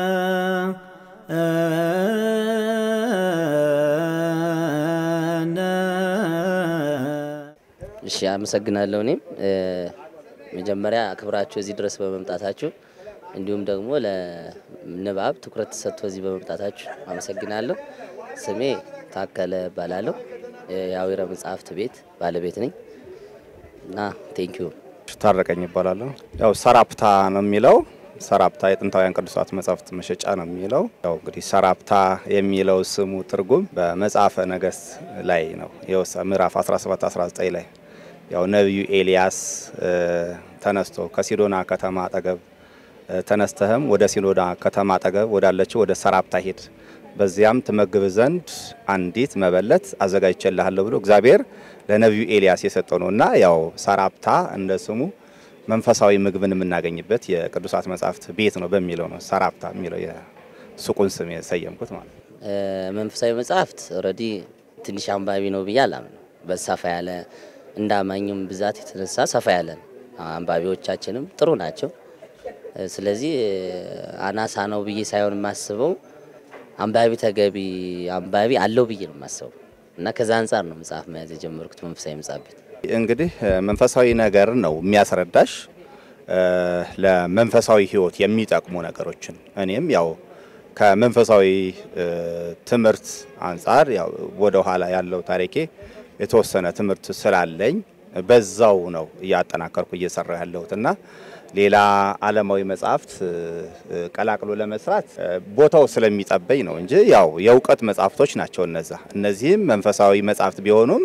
እሺ አመሰግናለሁ። እኔም እ፣ መጀመሪያ አክብራችሁ እዚህ ድረስ በመምጣታችሁ እንዲሁም ደግሞ ለንባብ ትኩረት ሰጥቶ እዚህ በመምጣታችሁ አመሰግናለሁ። ስሜ ታከለ እባላለሁ። የአዊረ መጽሐፍት ቤት ባለቤት ነኝ እና ቴንኪዩ። ታረቀኝ ይባላለሁ። ያው ሰራፕታ ነው የሚለው ሰራፕታ የጥንታውያን ቅዱሳት መጻሕፍት መሸጫ ነው የሚለው። ያው እንግዲህ ሰራፕታ የሚለው ስሙ ትርጉም በመጽሐፈ ነገሥት ላይ ነው የወሳ ምዕራፍ 17 19 ላይ ያው ነቢዩ ኤልያስ እ፣ ተነስቶ ከሲዶና ከተማ አጠገብ እ፣ ተነስተህም ወደ ሲዶና ከተማ አጠገብ ወዳለችው ወደ ሰራፕታ ሂድ፣ በዚያም ትመግብ ዘንድ አንዲት መበለት አዘጋጅቼልሃለሁ ብሎ እግዚአብሔር ለነቢዩ ኤልያስ የሰጠው ነው እና ያው ሰራፕታ እንደ ስሙ መንፈሳዊ ምግብን የምናገኝበት የቅዱሳት መጻሕፍት ቤት ነው በሚለው ነው ሰራፕታ የሚለው የሱቁን ስም የሰየምኩት ማለት ነው። እ፣ መንፈሳዊ መጽሐፍት ኦልሬዲ ትንሽ አንባቢ ነው ብዬ አላምነው። በሰፋ ያለ እንደ አማኝም ብዛት የተነሳ ሰፋ ያለ ነው። አንባቢዎቻችንም ጥሩ ናቸው። እ፣ ስለዚህ እ፣ አናሳ ነው ብዬ ሳይሆን የማስበው አንባቢ ተገቢ አንባቢ አለው ብዬ ነው የማስበው እና ከዛ አንጻር ነው መጽሐፍ መያዝ የጀመርኩት መንፈሳዊ መጽሐፍ ቤት። እንግዲህ እ፣ መንፈሳዊ ነገር ነው የሚያስረዳሽ እ፣ ለመንፈሳዊ ሕይወት የሚጠቅሙ ነገሮችን እኔም ያው ከመንፈሳዊ እ፣ ትምህርት አንጻር ያው ወደ ኋላ ያለው ታሪኬ የተወሰነ ትምህርት ስላለኝ በዛው ነው እያጠናከርኩ እየሰራሁ ያለሁት እና ሌላ ዓለማዊ መጽሐፍት እ፣ እ፣ ቀላቅሎ ለመስራት እ፣ ቦታው ስለሚጠበኝ ነው እንጂ ያው የእውቀት መጽሐፍቶች ናቸው እነዛ። እነዚህም መንፈሳዊ መጽሐፍት ቢሆኑም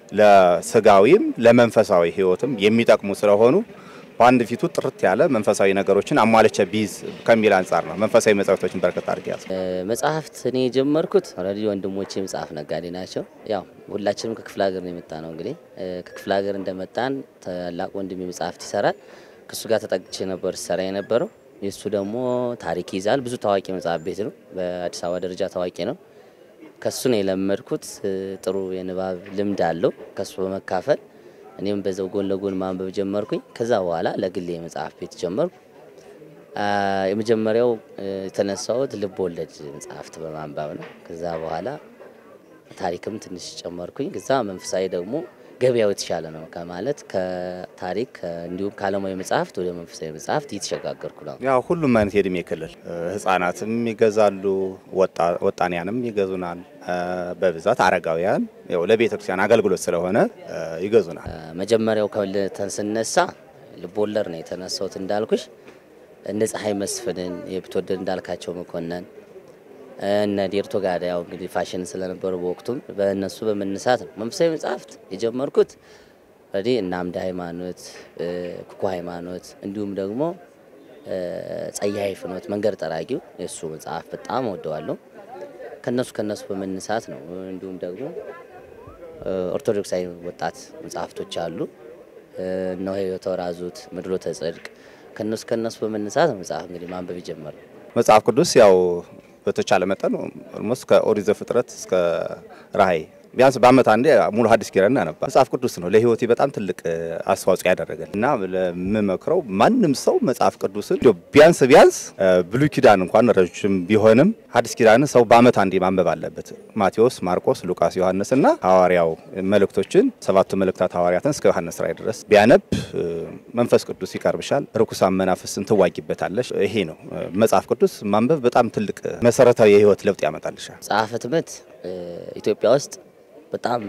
ለስጋዊም ለመንፈሳዊ ሕይወትም የሚጠቅሙ ስለሆኑ በአንድ ፊቱ ጥርት ያለ መንፈሳዊ ነገሮችን አሟልቼ ቢይዝ ከሚል አንጻር ነው መንፈሳዊ መጽሐፍቶችን በርከት አድርጌ ያዝኩት። እ፣ መጽሐፍት እኔ የጀመርኩት ኦልሬዲ ወንድሞቼ መጽሐፍ ነጋዴ ናቸው። ያው ሁላችንም ከክፍለ ሀገር ነው የመጣ ነው። እንግዲህ እ፣ ከክፍለ ሀገር እንደመጣን ታላቅ ወንድሜ መጽሐፍት ይሰራል። ከእሱ ጋር ተጠግቼ ነበር ሲሰራ የነበረው። የእሱ ደግሞ ታሪክ ይዛል። ብዙ ታዋቂ መጽሐፍ ቤት ነው። በአዲስ አበባ ደረጃ ታዋቂ ነው። ከሱ ነው የለመድኩት። እ፣ ጥሩ የንባብ ልምድ አለው። ከሱ በመካፈል እኔም በዛው ጎን ለጎን ማንበብ ጀመርኩኝ። ከዛ በኋላ ለግሌ የመጽሐፍ ቤት ጀመርኩ። አ፣ የመጀመሪያው እ፣ የተነሳሁት ልብ ወለድ መጽሐፍት በማንበብ ነው። ከዛ በኋላ ታሪክም ትንሽ ጨመርኩኝ። ከዛ መንፈሳዊ ደግሞ ገበያው የተሻለ ነው ከማለት ከታሪክ ከ- እንዲሁም ከዓለማዊ መጽሐፍት ወደ መንፈሳዊ መጽሐፍት እየተሸጋገርኩ ነው። ያው ሁሉም አይነት የእድሜ ክልል እ፣ ህጻናትም ይገዛሉ፣ ወጣ- ወጣንያንም ይገዙናል። እ፣ በብዛት አረጋውያን ያው ለቤተ ክርስቲያን አገልግሎት ስለሆነ እ፣ ይገዙናል። አ፣ መጀመሪያው ከልተን ስነሳ ልቦለድ ነው የተነሳሁት እንዳልኩሽ እነ ፀሐይ መስፍንን የብትወደድ እንዳልካቸው መኮንን እነ ዴርቶ ጋዳ ያው እንግዲህ ፋሽን ስለነበሩ በወቅቱም በእነሱ በመነሳት ነው መንፈሳዊ መጽሐፍት የጀመርኩት። ሬዲ እነ አምደ ሃይማኖት፣ እ፣ ኩኩ ሃይማኖት እንዲሁም ደግሞ እ፣ ጸያይ ፍኖት መንገድ ጠራጊው የእሱ መጽሐፍ በጣም ወደዋለሁ። ከነሱ ከነሱ በመነሳት ነው እንዲሁም ደግሞ እ፣ ኦርቶዶክሳዊ ወጣት መጽሐፍቶች አሉ። እ፣ እነሆ የተወራዙት ምድሎተ ጽድቅ ከነሱ ከነሱ በመነሳት ነው መጽሐፍ እንግዲህ ማንበብ የጀመረው። መጽሐፍ ቅዱስ ያው በተቻለ መጠን ኦልሞስት ከኦሪት ዘፍጥረት እስከ ራእይ ቢያንስ በአመት አንዴ ሙሉ ሐዲስ ኪዳን እናነባ። መጽሐፍ ቅዱስ ነው ለህይወቴ በጣም ትልቅ አስተዋጽኦ ያደረገል እና ለምመክረው ማንም ሰው መጽሐፍ ቅዱስን እንደው ቢያንስ ቢያንስ ብሉይ ኪዳን እንኳን ረጅም ቢሆንም ሐዲስ ኪዳን ሰው በአመት አንዴ ማንበብ አለበት። ማቴዎስ፣ ማርቆስ፣ ሉቃስ፣ ዮሐንስ እና ሐዋርያው መልእክቶችን ሰባቱ መልእክታት ሐዋርያትን እስከ ዮሐንስ ራእይ ድረስ ቢያነብ መንፈስ ቅዱስ ይቀርብሻል፣ ርኩሳን መናፍስን ትዋጊበታለሽ። ይሄ ነው መጽሐፍ ቅዱስ ማንበብ በጣም ትልቅ መሰረታዊ የህይወት ለውጥ ያመጣልሻል። መጽሐፈ ትምህርት ኢትዮጵያ ውስጥ በጣም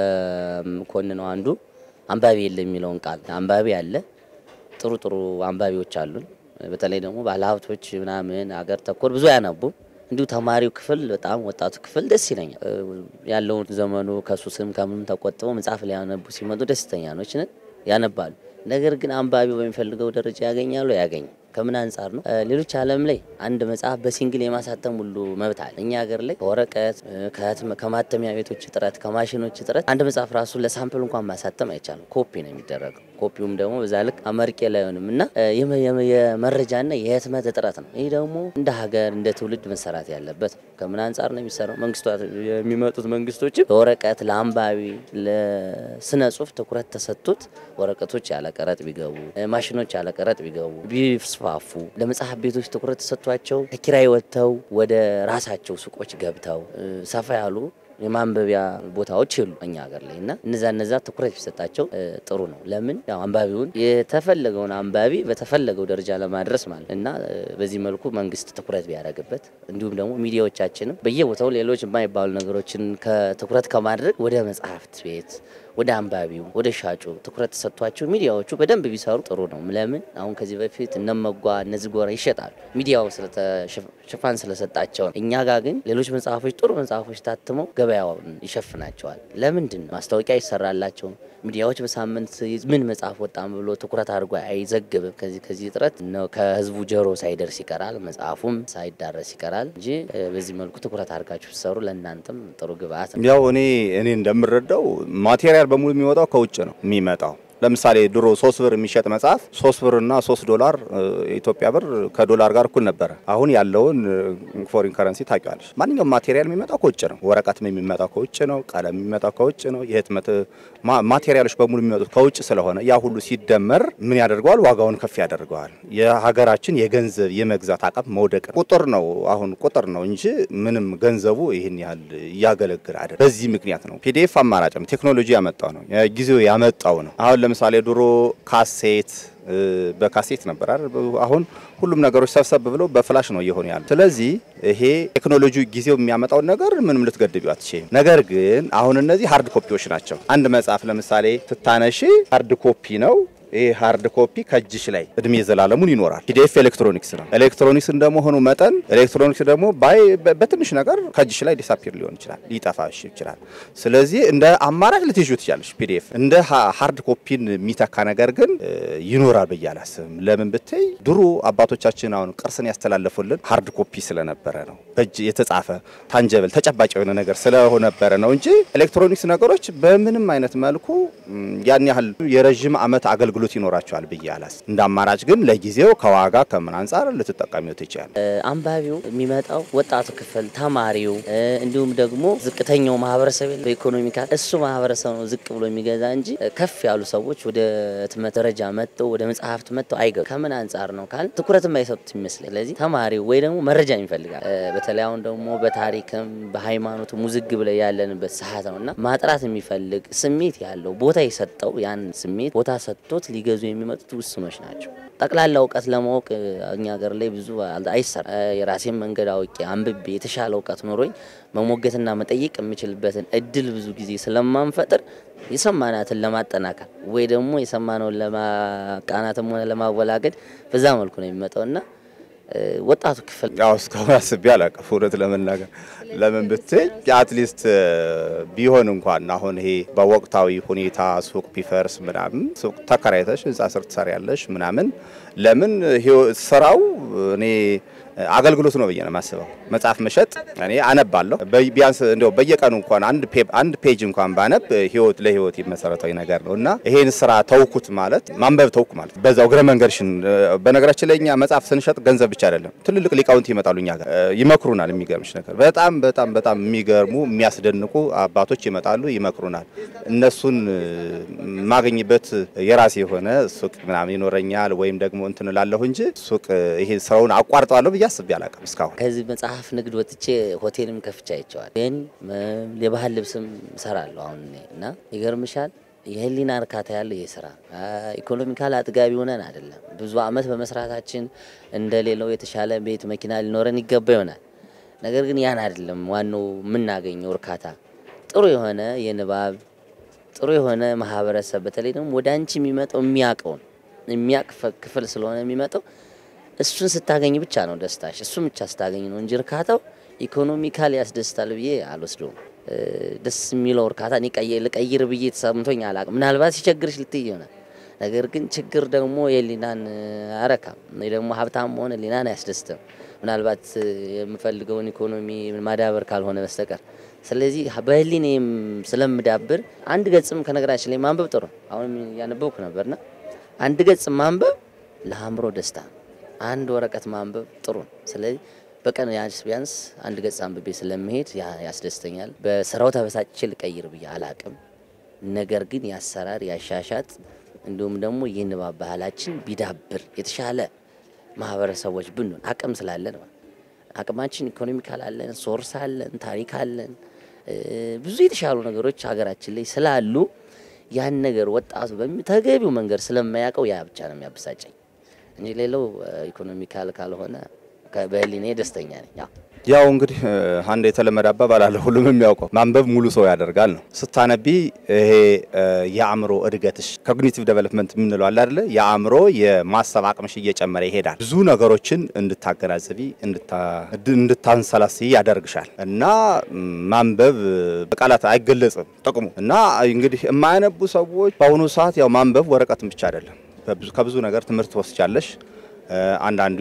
ከኮንነው አንዱ አንባቢ የለ የሚለውን ቃል አንባቢ አለ። ጥሩ ጥሩ አንባቢዎች አሉን። በተለይ ደግሞ ባለሀብቶች ምናምን አገር ተኮር ብዙ አያነቡም። እንዲሁ ተማሪው ክፍል በጣም ወጣቱ ክፍል ደስ ይለኛል። ያለውን ዘመኑ ከሱስም ከምንም ተቆጥበው መጽሐፍ ሊያነቡ ሲመጡ ደስተኛ ነች ነን ያነባሉ። ነገር ግን አንባቢው በሚፈልገው ደረጃ ያገኛሉ ያገኝ ከምን አንጻር ነው? ሌሎች ዓለም ላይ አንድ መጽሐፍ በሲንግል የማሳተም ሁሉ መብት አለ። እኛ ሀገር ላይ ከወረቀት ከማተሚያ ቤቶች እጥረት፣ ከማሽኖች እጥረት አንድ መጽሐፍ ራሱ ለሳምፕል እንኳን ማሳተም አይቻልም። ኮፒ ነው የሚደረገው። ኮፒውም ደግሞ በዛ ልክ አመርቄ ላይሆንም እና የመረጃና የህትመት እጥረት ነው። ይህ ደግሞ እንደ ሀገር እንደ ትውልድ መሰራት ያለበት ነው። ከምን አንጻር ነው የሚሰራው? መንግስታት የሚመጡት መንግስቶችም ለወረቀት ለአንባቢ፣ ለስነ ጽሁፍ ትኩረት ተሰጥቶት ወረቀቶች ያለ ቀረጥ ቢገቡ፣ ማሽኖች ያለ ቀረጥ ቢገቡ ቢስፋፉ ለመጽሐፍ ቤቶች ትኩረት ተሰጥቷቸው ከኪራይ ወጥተው ወደ ራሳቸው ሱቆች ገብተው ሰፋ ያሉ የማንበቢያ ቦታዎች የሉ እኛ ሀገር ላይ እና እነዛ እነዛ ትኩረት ቢሰጣቸው ጥሩ ነው። ለምን ያው አንባቢውን የተፈለገውን አንባቢ በተፈለገው ደረጃ ለማድረስ ማለት እና በዚህ መልኩ መንግስት ትኩረት ቢያደርግበት እንዲሁም ደግሞ ሚዲያዎቻችንም በየቦታው ሌሎች የማይባሉ ነገሮችን ከትኩረት ከማድረግ ወደ መጽሐፍት ቤት ወደ አንባቢው ወደ ሻጩ ትኩረት ተሰጥቷቸው ሚዲያዎቹ በደንብ ቢሰሩ ጥሩ ነው። ለምን አሁን ከዚህ በፊት እነመጓ እነዚህ ጎራ ይሸጣሉ ሚዲያው ሽፋን ስለሰጣቸው ነው። እኛ ጋር ግን ሌሎች መጽሐፎች ጥሩ መጽሐፎች ታትመው ገበያውን ይሸፍናቸዋል። ለምንድን ነው ማስታወቂያ ይሰራላቸውም? ሚዲያዎች በሳምንት ምን መጽሐፍ ወጣም ብሎ ትኩረት አድርጎ አይዘግብም። ከዚህ ከዚህ እጥረት ነው ከህዝቡ ጆሮ ሳይደርስ ይቀራል፣ መጽሐፉም ሳይዳረስ ይቀራል እንጂ በዚህ መልኩ ትኩረት አድርጋችሁ ሲሰሩ ለእናንተም ጥሩ ግብአት ነው። ያው እኔ እኔ እንደምረዳው ማቴሪያል በሙሉ የሚወጣው ከውጭ ነው የሚመጣው። ለምሳሌ ድሮ ሶስት ብር የሚሸጥ መጽሐፍ ሶስት ብር እና ሶስት ዶላር የኢትዮጵያ ብር ከዶላር ጋር እኩል ነበረ። አሁን ያለውን ፎሪን ከረንሲ ታውቂዋለሽ። ማንኛውም ማቴሪያል የሚመጣው ከውጭ ነው። ወረቀትም የሚመጣው ከውጭ ነው። ቀለም የሚመጣው ከውጭ ነው። የህትመት ማቴሪያሎች በሙሉ የሚመጡት ከውጭ ስለሆነ ያ ሁሉ ሲደመር ምን ያደርገዋል? ዋጋውን ከፍ ያደርገዋል። የሀገራችን የገንዘብ የመግዛት አቅም መውደቅ ቁጥር ነው አሁን ቁጥር ነው እንጂ ምንም ገንዘቡ ይህን ያህል እያገለግል አይደል። በዚህ ምክንያት ነው ፒዲኤፍ አማራጭ ነው። ቴክኖሎጂ ያመጣው ነው። ጊዜው ያመጣው ነው። አሁን ለምሳሌ ድሮ ካሴት በካሴት ነበር አይደል? አሁን ሁሉም ነገሮች ሰብሰብ ብለው በፍላሽ ነው እየሆኑ ያሉ። ስለዚህ ይሄ ቴክኖሎጂ ጊዜው የሚያመጣውን ነገር ምንም ልትገድቢው አትችይም። ነገር ግን አሁን እነዚህ ሃርድ ኮፒዎች ናቸው። አንድ መጽሐፍ ለምሳሌ ትታነሺ ሃርድ ኮፒ ነው። ይሄ ሃርድ ኮፒ ከእጅሽ ላይ እድሜ ዘላለሙን ይኖራል። ፒዲኤፍ ኤሌክትሮኒክስ ነው። ኤሌክትሮኒክስ እንደመሆኑ መጠን ኤሌክትሮኒክስ ደግሞ ባይ በትንሽ ነገር ከእጅሽ ላይ ዲሳፒር ሊሆን ይችላል፣ ሊጠፋሽ ይችላል። ስለዚህ እንደ አማራጭ ልትይዙ ትችላለሽ። ፒዲኤፍ እንደ ሃርድ ኮፒን የሚተካ ነገር ግን ይኖራል ብዬ አላስብም። ለምን ብትይ ድሮ አባቶቻችን አሁን ቅርስን ያስተላለፉልን ሃርድ ኮፒ ስለነበረ ነው። በእጅ የተጻፈ ታንጀብል ተጨባጭ የሆነ ነገር ስለሆነበረ ነው እንጂ ኤሌክትሮኒክስ ነገሮች በምንም አይነት መልኩ ያን ያህል የረዥም ዓመት አገልግሎት አገልግሎት ይኖራቸዋል ብዬ አላስ እንደ አማራጭ ግን ለጊዜው ከዋጋ ከምን አንጻር ልትጠቀሚው ትችላል። አንባቢው የሚመጣው ወጣቱ ክፍል ተማሪው፣ እንዲሁም ደግሞ ዝቅተኛው ማህበረሰብ በኢኮኖሚካል እሱ ማህበረሰብ ነው ዝቅ ብሎ የሚገዛ እንጂ ከፍ ያሉ ሰዎች ወደ ህትመት ደረጃ መጥተው ወደ መጽሐፍት መጥተው አይገቡ። ከምን አንጻር ነው ካል ትኩረትም አይሰጡት ይመስለኝ። ስለዚህ ተማሪው ወይ ደግሞ መረጃ ይፈልጋል። በተለይ አሁን ደግሞ በታሪክም በሃይማኖትም ውዝግብ ላይ ያለንበት ሰዓት ነው እና ማጥራት የሚፈልግ ስሜት ያለው ቦታ የሰጠው ያን ስሜት ቦታ ሰጥቶት ሊገዙ የሚመጡት ውስኖች ናቸው። ጠቅላላ እውቀት ለማወቅ እኛ ሀገር ላይ ብዙ አይሰራ። የራሴን መንገድ አውቄ አንብቤ የተሻለ እውቀት ኖሮኝ መሞገትና መጠየቅ የምችልበትን እድል ብዙ ጊዜ ስለማንፈጥር የሰማናትን ለማጠናከር ወይ ደግሞ የሰማነውን ለማቃናትም ሆነ ለማወላገድ በዛ መልኩ ነው የሚመጣው እና ወጣቱ ክፍል ያው እስካሁን አስቤ አላውቅም እውነት ለመናገር ለምን ብትይ አትሊስት ቢሆን እንኳን አሁን ይሄ በወቅታዊ ሁኔታ ሱቅ ቢፈርስ ምናምን ሱቅ ተከራይተሽ ህንጻ ስር ትሰሪያለሽ ምናምን ለምን ስራው እኔ አገልግሎት ነው ብዬ ነው የማስበው። መጽሐፍ መሸጥ እኔ አነባለሁ። በ- ቢያንስ እንደው በየቀኑ እንኳን አንድ ፔ- አንድ ፔጅ እንኳን ባነብ ህይወት ለህይወት መሰረታዊ ነገር ነው እና ይሄን ስራ ተውኩት ማለት ማንበብ ተውኩ ማለት በዛው እግረ መንገድሽን እ፣ በነገራችን ላይ እኛ መጽሐፍ ስንሸጥ ገንዘብ ብቻ አይደለም፣ ትልልቅ ሊቃውንት ይመጣሉ እኛ ጋር እ፣ ይመክሩናል። የሚገርምሽ ነገር በጣም በጣም በጣም የሚገርሙ የሚያስደንቁ አባቶች ይመጣሉ፣ ይመክሩናል። እነሱን እ፣ የማገኝበት የራሴ የሆነ ሱቅ ምናምን ይኖረኛል ወይም ደግሞ እንትን እላለሁ እንጂ ሱቅ እ፣ ይሄ ስራውን አቋርጠዋለሁ ብዬ አስቤ አላውቅም እስካሁን። ከዚህ መጽሐፍ ንግድ ወጥቼ ሆቴልም ከፍቼ አይቼዋል። ግን ም- የባህል ልብስም እሰራለሁ አሁን እኔ እና ይገርምሻል የህሊና እርካታ ያለው ይህ ስራ ኢኮኖሚካል አጥጋቢ ሆነን አይደለም። ብዙ አመት በመስራታችን እንደሌለው የተሻለ ቤት መኪና ሊኖረን ይገባ ይሆናል። ነገር ግን ያን አይደለም ዋናው የምናገኘው እርካታ ጥሩ የሆነ የንባብ ጥሩ የሆነ ማህበረሰብ በተለይ ደግሞ ወደ አንቺ የሚመጣው የሚያውቀውን የሚያቅ ክፍል ስለሆነ የሚመጣው እሱን ስታገኝ ብቻ ነው ደስታሽ። እሱን ብቻ ስታገኝ ነው እንጂ እርካታው ኢኮኖሚካል ያስደስታል ብዬ አልወስደውም። እ፣ ደስ የሚለው እርካታ እኔ ቀይ- ልቀይር ብዬ ተሰምቶኝ አላቅም። ምናልባት ሲቸግርሽ ልትይ ይሆናል። ነገር ግን ችግር ደግሞ የህሊናን አረካም ወይ ደግሞ ሀብታም መሆን ህሊናን አያስደስትም። ምናልባት እ፣ የምፈልገውን ኢኮኖሚ ማዳበር ካልሆነ በስተቀር ስለዚህ በህሊኔም ስለምዳብር አንድ ገጽም ከነገራችን ላይ ማንበብ ጥሩ ነው። አሁን እያነበብኩ ነበርና አንድ ገጽ ማንበብ ለአእምሮ ደስታ ነው። አንድ ወረቀት ማንበብ ጥሩ ነው። ስለዚህ በቀን ቢያንስ ቢያንስ አንድ ገጽ አንብቤ ስለመሄድ ያ- ያስደስተኛል። በስራው ተበሳጭቼ ልቀይር ብዬ አላቅም። ነገር ግን ያሰራር ያሻሻጥ እንዲሁም ደግሞ የንባብ ባህላችን ቢዳብር የተሻለ ማህበረሰቦች ብንሆን አቅም ስላለን ማለት አቅማችን ኢኮኖሚካል አለን፣ ሶርስ አለን፣ ታሪክ አለን፣ እ፣ ብዙ የተሻሉ ነገሮች ሀገራችን ላይ ስላሉ ያን ነገር ወጣቱ በተገቢው መንገድ ስለማያውቀው ያ ብቻ ነው የሚያበሳጨኝ እንጂ ሌላው ኢኮኖሚካል ካልሆነ ከ- በህሊኔ ደስተኛ ነኝ። ያው ያው እንግዲህ እ፣ አንድ የተለመደ አባባል አለ፣ ሁሉም የሚያውቀው ማንበብ ሙሉ ሰው ያደርጋል ነው። ስታነቢ ይሄ እ፣ የአእምሮ እድገትሽ ኮግኒቲቭ ዴቨሎፕመንት የምንለው አለ አይደለ? የአእምሮ የማሰብ አቅምሽ እየጨመረ ይሄዳል። ብዙ ነገሮችን እንድታገናዘቢ እንድታ- እንድታንሰላስይ ያደርግሻል እና ም፣ ማንበብ እ፣ በቃላት አይገለጽም ጥቅሙ እና እንግዲህ የማያነቡ ሰዎች በአሁኑ ሰዓት ያው ማንበብ ወረቀትን ብቻ አይደለም፣ በብዙ- ከብዙ ነገር ትምህርት ትወስጃለሽ። እ፣ አንዳንዱ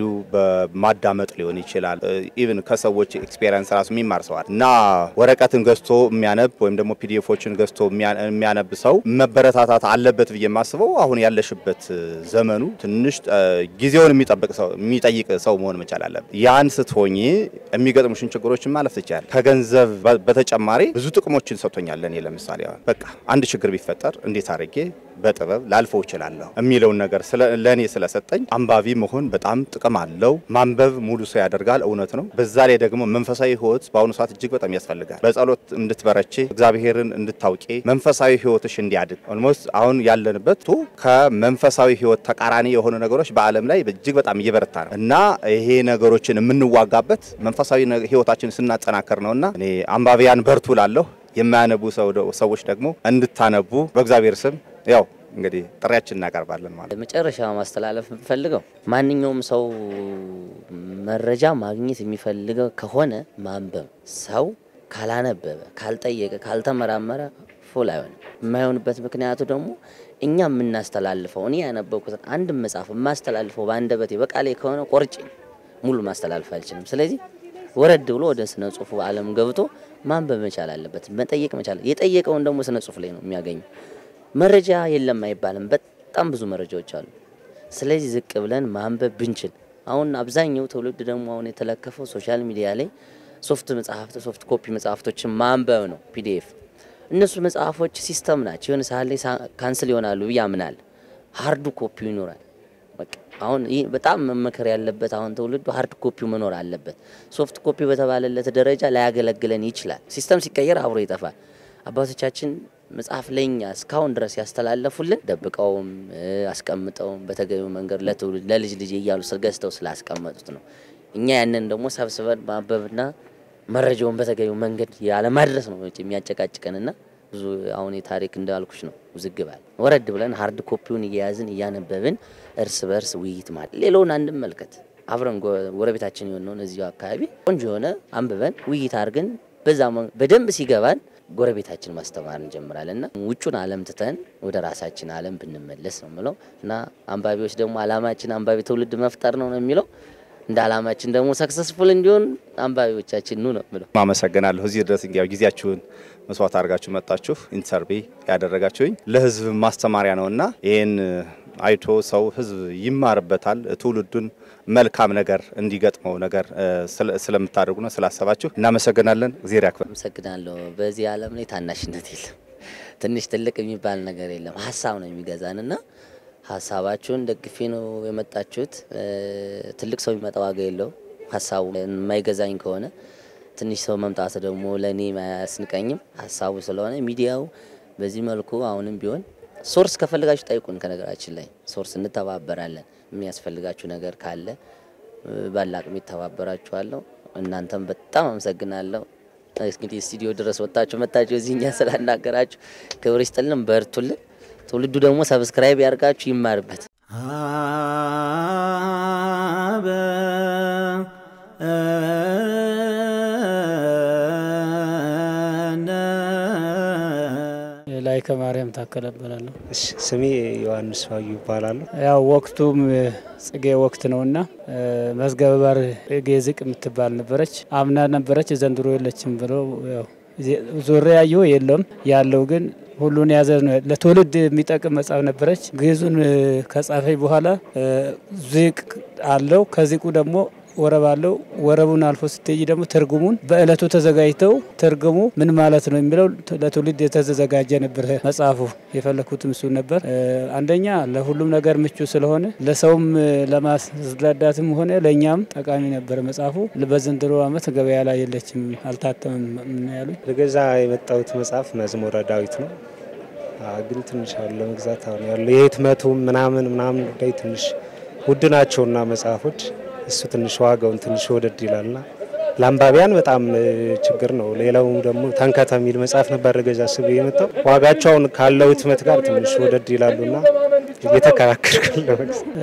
በማዳመጥ ሊሆን ይችላል። ኢቭን ከሰዎች ኤክስፔሪንስ ራሱ የሚማር ሰዋል እና ወረቀትን ገዝቶ የሚያነብ ወይም ደግሞ ፒዲኤፎችን ገዝቶ የሚያ- የሚያነብ ሰው መበረታታት አለበት ብዬ የማስበው አሁን ያለሽበት ዘመኑ ትንሽ እ፣ ጊዜውን የሚጠብቅ ሰው የሚጠይቅ ሰው መሆን መቻል አለበት። ያን ስትሆኚ የሚገጥሙሽን ችግሮችን ማለፍ ትችላል። ከገንዘብ በ- በተጨማሪ ብዙ ጥቅሞችን ሰጥቶኛል። ለእኔ ለምሳሌ አሁን በቃ አንድ ችግር ቢፈጠር እንዴት አድርጌ በጥበብ ላልፈው እችላለሁ የሚለውን ነገር ስለ- ለእኔ ስለሰጠኝ አንባቢ መሆን በጣም ጥቅም አለው። ማንበብ ሙሉ ሰው ያደርጋል፣ እውነት ነው። በዛ ላይ ደግሞ መንፈሳዊ ሕይወት በአሁኑ ሰዓት እጅግ በጣም ያስፈልጋል። በጸሎት እንድትበረቼ፣ እግዚአብሔርን እንድታውቂ፣ መንፈሳዊ ሕይወትሽ እንዲያድግ ኦልሞስት አሁን ያለንበት ቱ ከመንፈሳዊ ሕይወት ተቃራኒ የሆኑ ነገሮች በዓለም ላይ እጅግ በጣም እየበረታ ነው እና ይሄ ነገሮችን የምንዋጋበት መንፈሳዊ ነ- ሕይወታችን ስናጠናከር ነውና እኔ አንባቢያን በርቱ ላለሁ የማያነቡ ሰው- ሰዎች ደግሞ እንድታነቡ በእግዚአብሔር ስም ያው እንግዲህ ጥሪያችን እናቀርባለን ማለት ነው። መጨረሻ ማስተላለፍ የምፈልገው ማንኛውም ሰው መረጃ ማግኘት የሚፈልገው ከሆነ ማንበብ። ሰው ካላነበበ፣ ካልጠየቀ፣ ካልተመራመረ ፉል አይሆንም። የማይሆንበት ምክንያቱ ደግሞ እኛ የምናስተላልፈው እኔ ያነበብኩትን አንድ መጽሐፍ የማስተላልፈው በአንደበቴ በቃሌ ከሆነ ቆርጬ ሙሉ ማስተላልፍ አልችልም። ስለዚህ ወረድ ብሎ ወደ ስነ ጽሁፉ ዓለም ገብቶ ማንበብ መቻል አለበት፣ መጠየቅ መቻል የጠየቀውን ደግሞ ስነ ጽሁፍ ላይ ነው የሚያገኘው። መረጃ የለም አይባልም። በጣም ብዙ መረጃዎች አሉ። ስለዚህ ዝቅ ብለን ማንበብ ብንችል አሁን አብዛኛው ትውልድ ደግሞ አሁን የተለከፈው ሶሻል ሚዲያ ላይ ሶፍት መጽሐፍት ሶፍት ኮፒ መጽሐፍቶችን ማንበብ ነው። ፒዲኤፍ እነሱ መጽሐፎች ሲስተም ናቸው። የሆነ ሰዓት ላይ ሳ- ካንስል ይሆናሉ ብዬ አምናለሁ። ሀርዱ ኮፒው ይኖራል። በቃ አሁን ይህ በጣም መመከር ያለበት አሁን ትውልዱ ሀርድ ኮፒው መኖር አለበት። ሶፍት ኮፒ በተባለለት ደረጃ ላያገለግለን ይችላል። ሲስተም ሲቀየር አብሮ ይጠፋል። አባቶቻችን መጽሐፍ ለኛ እስካሁን ድረስ ያስተላለፉልን ደብቀውም እ፣ አስቀምጠውም በተገቢው መንገድ ለትውልድ ለልጅ ልጅ እያሉ ገዝተው ስላስቀመጡት ነው። እኛ ያንን ደግሞ ሰብስበን ማንበብና መረጃውን በተገቢው መንገድ ያለማድረስ ነው የሚያጨቃጭቀንና ብዙ አሁን የታሪክ እንዳልኩሽ ነው ውዝግባል። ወረድ ብለን ሀርድ ኮፒውን እየያዝን እያነበብን እርስ በርስ ውይይት ማለት ሌላውን አንመልከት። አብረን ጎ- ጎረቤታችን የሆነውን እዚሁ አካባቢ ቆንጆ የሆነ አንብበን ውይይት አድርገን በዛ መ- በደንብ ሲገባን ጎረቤታችን ማስተማር እንጀምራለን እና ውጩን ዓለም ትተን ወደ ራሳችን ዓለም ብንመለስ ነው የምለው እና አንባቢዎች ደግሞ ዓላማችን አንባቢ ትውልድ መፍጠር ነው ነው የሚለው እንደ አላማችን ደግሞ ሰክሰስፉል እንዲሆን አንባቢዎቻችን ኑ ነው ምለው። አመሰግናለሁ። እዚህ ድረስ እንግዲህ ጊዜያችሁን መስዋዕት አድርጋችሁ መጣችሁ ኢንተርቪው ያደረጋችሁኝ ለህዝብ ማስተማሪያ ነውና ይህን አይቶ ሰው ህዝብ ይማርበታል። ትውልዱን መልካም ነገር እንዲገጥመው ነገር ስለምታደርጉ ነው ስላሰባችሁ እናመሰግናለን። እግዜር ያክብር። አመሰግናለሁ። በዚህ ዓለም ላይ ታናሽነት የለም፣ ትንሽ ትልቅ የሚባል ነገር የለም። ሀሳብ ነው የሚገዛንና ሀሳባችሁን ደግፌ ነው የመጣችሁት። ትልቅ ሰው የሚመጣ ዋጋ የለው። ሀሳቡ የማይገዛኝ ከሆነ ትንሽ ሰው መምጣት ደግሞ ለእኔ አያስንቀኝም። ሀሳቡ ስለሆነ ሚዲያው በዚህ መልኩ አሁንም ቢሆን ሶርስ ከፈልጋችሁ ጠይቁን። ከነገራችን ላይ ሶርስ እንተባበራለን። የሚያስፈልጋችሁ ነገር ካለ ባላቅም ይተባበራችኋለሁ። እናንተም በጣም አመሰግናለሁ። እንግዲህ ስቱዲዮ ድረስ ወጣችሁ መታችሁ እዚህኛ ስላናገራችሁ ክብር ይስጥልን፣ በርቱልን። ትውልዱ ደግሞ ሰብስክራይብ ያርጋችሁ ይማርበት። አበ ላይከ ማርያም ታከለ እባላለሁ። እሺ፣ ስሜ ዮሐንስ ባዩ ይባላሉ። ያው ወቅቱም ጽጌ ወቅት ነውና መዝገበ ባር ጽጌ ዝቅ የምትባል ነበረች። አምና ነበረች፣ ዘንድሮ የለችም ብለው ያው ዞሬ ያየሁ የለም ያለው ግን ሁሉን የያዘ ነው። ለትውልድ የሚጠቅም መጽሐፍ ነበረች። ግዕዙን ከጻፈኝ በኋላ ዚቅ አለው። ከዚቁ ደግሞ ወረብ አለው። ወረቡን አልፎ ስትሄጂ ደግሞ ትርጉሙን በእለቱ ተዘጋጅተው ትርጉሙ ምን ማለት ነው የሚለው ለትውልድ የተዘጋጀ ነበር መጽሐፉ። የፈለኩትም እሱ ነበር። አንደኛ ለሁሉም ነገር ምቹ ስለሆነ ለሰውም ለማስረዳትም ሆነ ለእኛም ጠቃሚ ነበር መጽሐፉ። በዘንድሮ ዓመት ገበያ ላይ የለችም፣ አልታተምም ነው ያሉኝ። ልገዛ የመጣሁት መጽሐፍ መዝሙረ ዳዊት ነው። ግን ትንሽ አሁን ለመግዛት አሁን ያለው የህትመቱ ምናምን ምናምን ጉዳይ ትንሽ ውድ ናቸውና መጽሐፎች እሱ ትንሽ ዋጋውን ትንሽ ወደድ ይላልና ለአንባቢያን በጣም ችግር ነው። ሌላው ደግሞ ተንከተ የሚል መጽሐፍ ነበር ገዛ ስብ የመጣው ዋጋቸውን ካለው ህትመት ጋር ትንሽ ወደድ ይላሉና እየተከራከርኩ